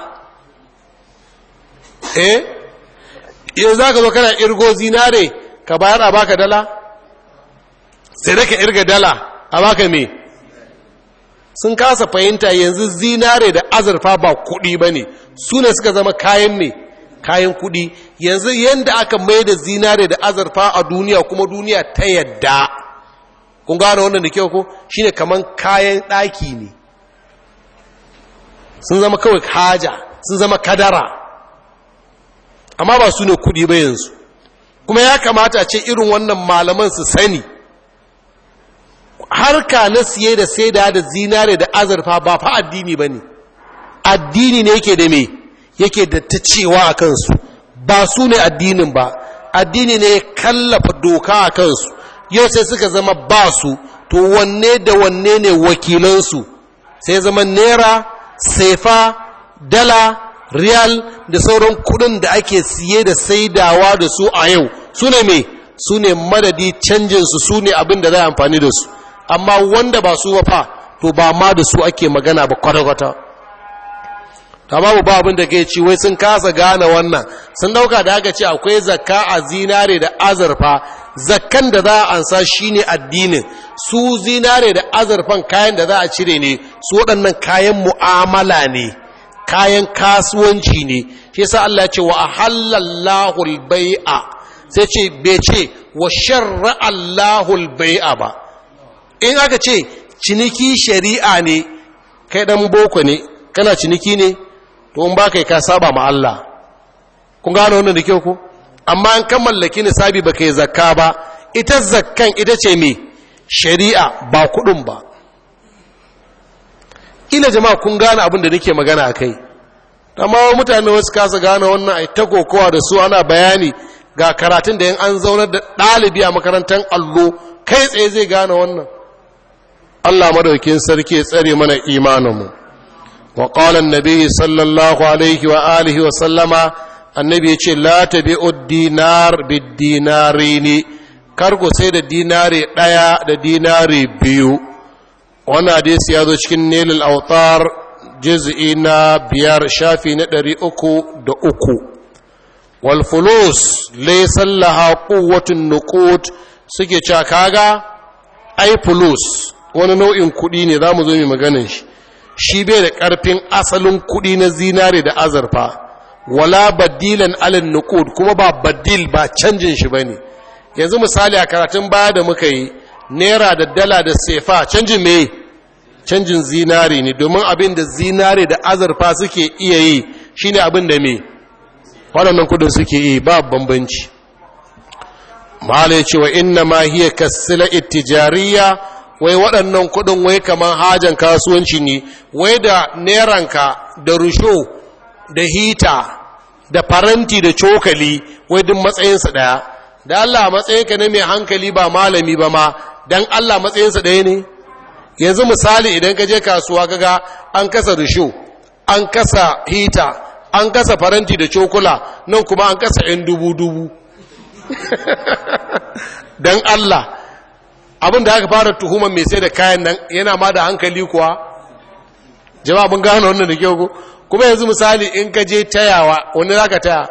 eh yanzu za ka zo kana irgo zinare ka bayar a baka dala sai da ka irga dala a baka me sun kasa fahimta yanzu zinare da azurfa ba kuɗi ba ne su ne suka zama kayan me kayan kuɗi yanzu yadda aka mai da zinare da azurfa a duniya kuma duniya ta yadda kun gane wannan da kyau ko shine kaman kayan ɗaki ne sun zama kawai haja sun zama kadara amma ba su ne kudi ba yanzu kuma ya kamata a ce irin wannan malaman su sani harka na siye da sai da da zinare da azurfa ba fa addini ba ne addini ne yake da me yake da ta cewa a kansu ba su ne addinin ba addini ne ya kallafa doka a kansu yau sai suka zama ba su to wanne da wanne ne wakilansu sai zama naira sefa dala riyal da sauran kudin da ake siye da saidawa da su a yau su ne mai su ne madadi canjinsu su ne abin da za a amfani da su amma wanda ba su ba fa to ba ma da su ake magana ba kwata-kwata ta babu ba abin da ke ci wai sun kasa gane wannan sun dauka da aka ce akwai zakka a zinare da azurfa zakkan da za a ansa shine addinin su zinare da azurfan kayan da za a cire ne su waɗannan kayan mu'amala ne kayan kasuwanci ne shi yasa Allah ya ce wa ahallallahu al-bai'a sai ce bai ce wa sharra Allahu al-bai'a ba in aka ce ciniki shari'a ne kai dan boko ne kana ciniki ne to in ba kai ka saba ma Allah kun gano wannan da kyau ko amma an kan mallaki nisabi ba kai zakka ba ita zakkan ita ce me shari'a ba kudin ba ina jama'a kun gane abin da nake magana a kai amma mutane wasu kasa gane wannan ai ta kokowa da su ana bayani ga karatun da yin an zaunar da ɗalibi a makarantar allo kai tsaye zai gane wannan Allah madaukin sarki ya tsare mana imaninmu wa qala annabi sallallahu alaihi wa alihi wa sallama annabi ya ce la tabi'u dinar bid dinarini kar ku sai da dinari daya da dinari biyu wannan hadisi ya zo cikin nilal autar juz'i na biyar shafi na ɗari uku da uku wal fulus laysa laha quwwatun nuqut suke cewa kaga ai fulus wani nau'in kuɗi ne za mu zo mu maganin shi shi bai da ƙarfin asalin kuɗi na zinare da azurfa wala badilan alin nuqud kuma ba badil ba canjin shi bane yanzu misali a karatun baya da muka yi naira da dala da sefa canjin me canjin zinare ne domin abin da zinare da azurfa suke iya yi shine abin da me waɗannan kudin suke yi ba bambanci mahala ya ce wa inna ma hiya kasila ittijariya wai waɗannan kudin wai kamar hajan kasuwanci ne wai da neranka da rusho da hita da faranti da cokali wai duk matsayinsa ɗaya da Allah matsayinka ne mai hankali ba malami ba ma don Allah matsayinsa ɗaya ne yanzu misali idan ka je kasuwa kaga an kasa rusho an kasa hita an kasa faranti da cokula nan kuma an kasa 'yan dubu-dubu don Allah abin da aka fara tuhumar mai sai da kayan nan yana ma da hankali kuwa jama'a mun gano wannan da kyau kuma yanzu misali in ka je tayawa wani za ka taya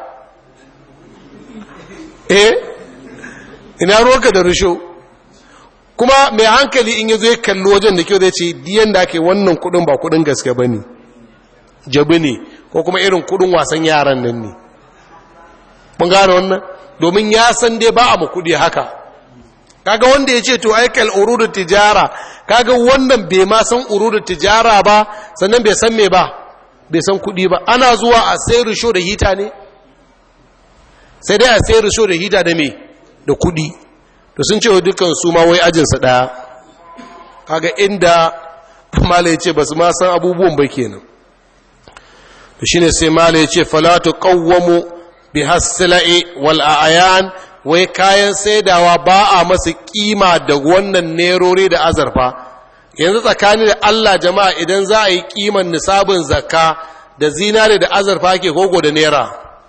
eh ina ruwanka da rusho kuma mai hankali in ya zo ya kalli wajen da kyau zai ce diyan da ake wannan kudin ba kudin gaske ba ne jabi ne ko kuma irin kudin wasan yaran nan ne mun gane wannan domin ya san dai ba a mu kudi haka kaga wanda ya ce to aikal urudu tijara kaga wannan bai ma san urudu tijara ba sannan bai san me ba bai san kudi ba ana zuwa a sai risho da hita ne sai dai a sai risho da hita da me da kudi to sun ce wa dukkan su ma wai ajinsa ɗaya kaga inda mala ya ce ba su ma san abubuwan ba kenan to shine sai mala ya ce falatu qawwamu bi hasila'i wal a'yan wai kayan saidawa ba a masu kima da wannan nerori da azarfa yanzu tsakani da Allah jama'a idan za a yi kiman nisabin zakka da zinare da azarfa ke gogo da naira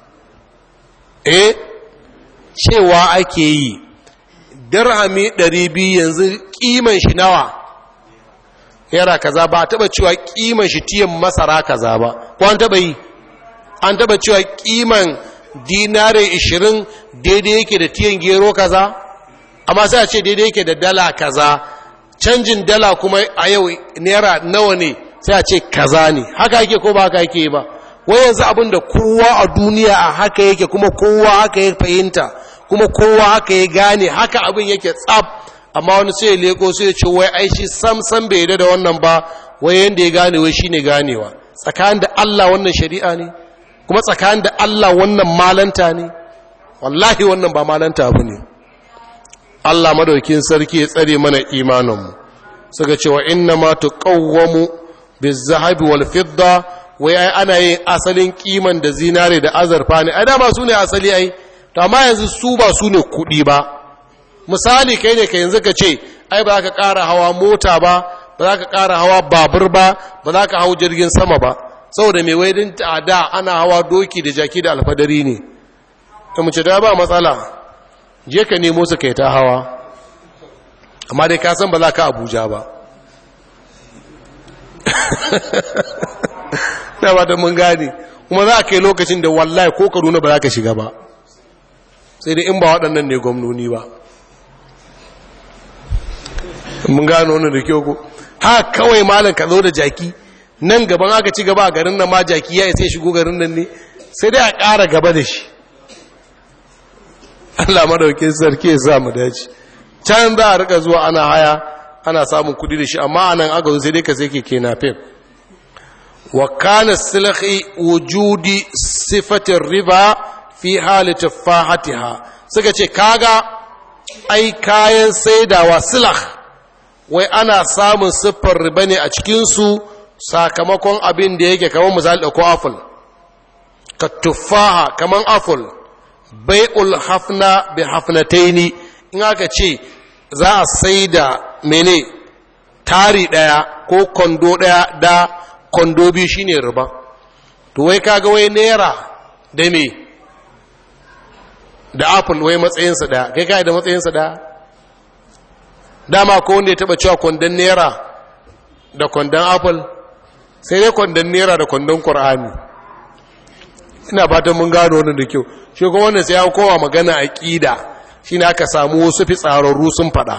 eh cewa ake yi dirhami 200 yanzu kiman shi nawa yara kaza ba taba cewa kiman shi tiyan masara kaza ba ko an taba yi an taba cewa kiman dinare 20 daidai yake da tiyan gero kaza amma sai a ce daidai yake da dala kaza canjin dala kuma a yau naira nawa ne sai a ce kaza ne haka yake ko ba haka yake ba wai yanzu abin da kowa a duniya a haka yake kuma kowa haka ya fahimta kuma kowa haka ya gane haka abin yake tsab amma wani sai ya leko sai ya ce wai ai shi sam sam bai da wannan ba wai yanda ya gane wai shine ganewa tsakanin da Allah wannan shari'a ne kuma tsakanin da Allah wannan malanta ne wallahi wannan ba malanta abu ne Allah madaukin sarki ya tsare mana imaninmu suka ce wa inna ma tuqawwamu bizahabi wal fidda wai ai ana yin asalin kiman da zinare da azurfa ne ai dama su ne asali ai to amma yanzu su ba su ne kuɗi ba misali kai ne ka yanzu ka ce ai ba za ka ƙara hawa mota ba ba za ka ƙara hawa babur ba ba za ka hau jirgin sama ba saboda mai waidin da ana hawa doki da jaki da alfadari ne ta mace da ba matsala je ka nemo su kai ta hawa amma dai ka san ba za ka abuja ba na ba da mun gane kuma za ka yi lokacin da wallahi ko kaduna ba za ka shiga ba sai dai in ba waɗannan ne gwamnoni ba mun gano wani da kyau ko ha kawai malam ka zo da jaki nan gaban aka ci gaba a garin nan ma jaki ya isa shigo garin nan ne sai dai a ƙara gaba da shi Allah madauke sarki ya sa mu dace can za a rika zuwa ana haya ana samun kudi da shi amma anan aka zo sai dai ka sai keke nafin wa kana silhi wujudi sifatin riba fi hali tafahatiha suka ce kaga ai kayan saidawa silah wai ana samun siffar riba ne a cikinsu sakamakon abin da yake kamar misali da ko apple ka tufaha kamar apple bai'ul hafna bi hafnataini in aka ce za a saida mene tari ɗaya ko kwando ɗaya da kwando biyu shine riba to wai kaga wai naira da me da apple wai matsayinsa ɗaya kai kai da matsayinsa ɗaya dama ko wanda ya taɓa cewa kwandon naira da kwandon apple sai dai kwandon naira da kwandon ƙur'ani ina fatan mun gano wannan da kyau shi kuma wannan sai ya kowa magana aqida shine aka samu wasu fitsararru sun fada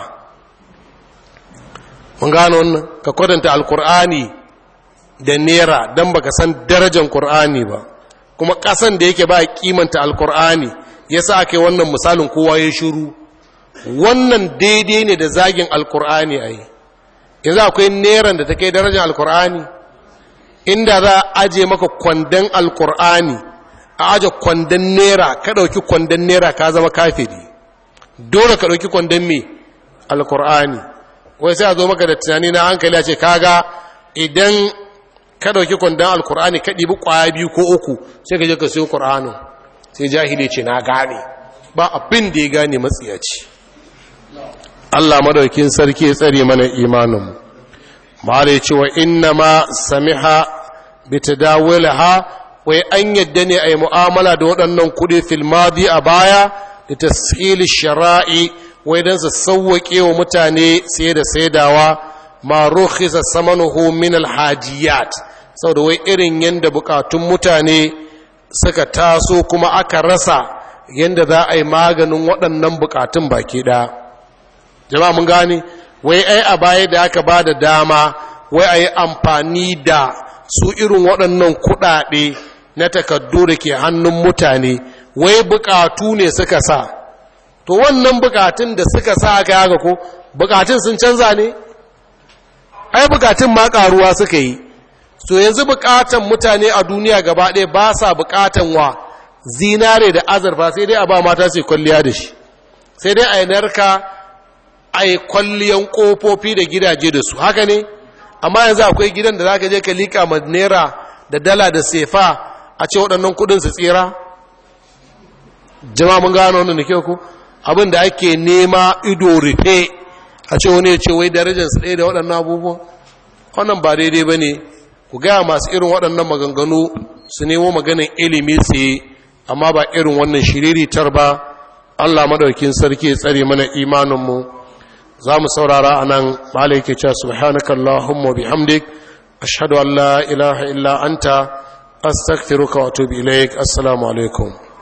mun gano wannan ka kwadanta alqur'ani da nera dan baka san darajar qur'ani ba kuma kasan da yake ba kimanta alqur'ani yasa ake wannan misalin kowa ya shiru wannan daidai ne da zagin alqur'ani ai yanzu akwai neran da take darajar alqur'ani inda za a aje maka kwandon alqur'ani a aje kwandon nera ka ɗauki kwandon nera ka zama kafiri dole ka ɗauki kwandon me alkur'ani wai sai a zo maka da tunani na hankali a ce kaga idan ka ɗauki kwandon alkur'ani ka ɗibi ƙwaya biyu ko uku sai ka je ka siyo ƙur'anin sai jahili ce na gane ba abin da ya gane matsiyaci Allah madaukin sarki ya tsare mana imaninmu ma da ce wa inna ma samiha bi tadawulha wai an yadda ne a yi mu'amala da waɗannan kuɗi filmadi a baya da tashili shara'i wai don su sauwaƙe wa mutane sai da saidawa ma rukhisa samanuhu min alhajiyat saboda wai irin yadda bukatun mutane suka taso kuma aka rasa yadda za a yi maganin waɗannan bukatun baki ɗaya jama'a mun gane wai ai a baya da aka ba da dama wai a yi amfani da su irin waɗannan kuɗaɗe na takaddu da ke hannun mutane wai bukatu ne suka sa to wannan bukatun da suka sa aka yaga ko bukatun sun canza ne ai bukatun ma karuwa suka yi so yanzu bukatan mutane a duniya gaba ɗaya ba sa bukatan wa zinare da azurfa sai dai a ba mata sai kwalliya da shi sai dai a yi narka a yi kwalliyan ƙofofi da gidaje da su haka ne amma yanzu akwai gidan da za ka je ka liƙa ma naira da dala da sefa a ce waɗannan kudin su tsira jama mun gano wannan da kyau ku abin da ake nema ido rufe a ce wani ya ce wai darajarsu ɗaya da waɗannan abubuwan wannan ba daidai ba ne ku gaya masu irin waɗannan maganganu su nemo maganin ilimi tsaye amma ba irin wannan shiriritar ba allah madaukin sarki ya tsare mana imaninmu za mu saurara a nan malai ke cewa subhanakallahumma bihamdik ashhadu an la ilaha illa anta astaghfiruka wa atubu ilaik assalamu alaikum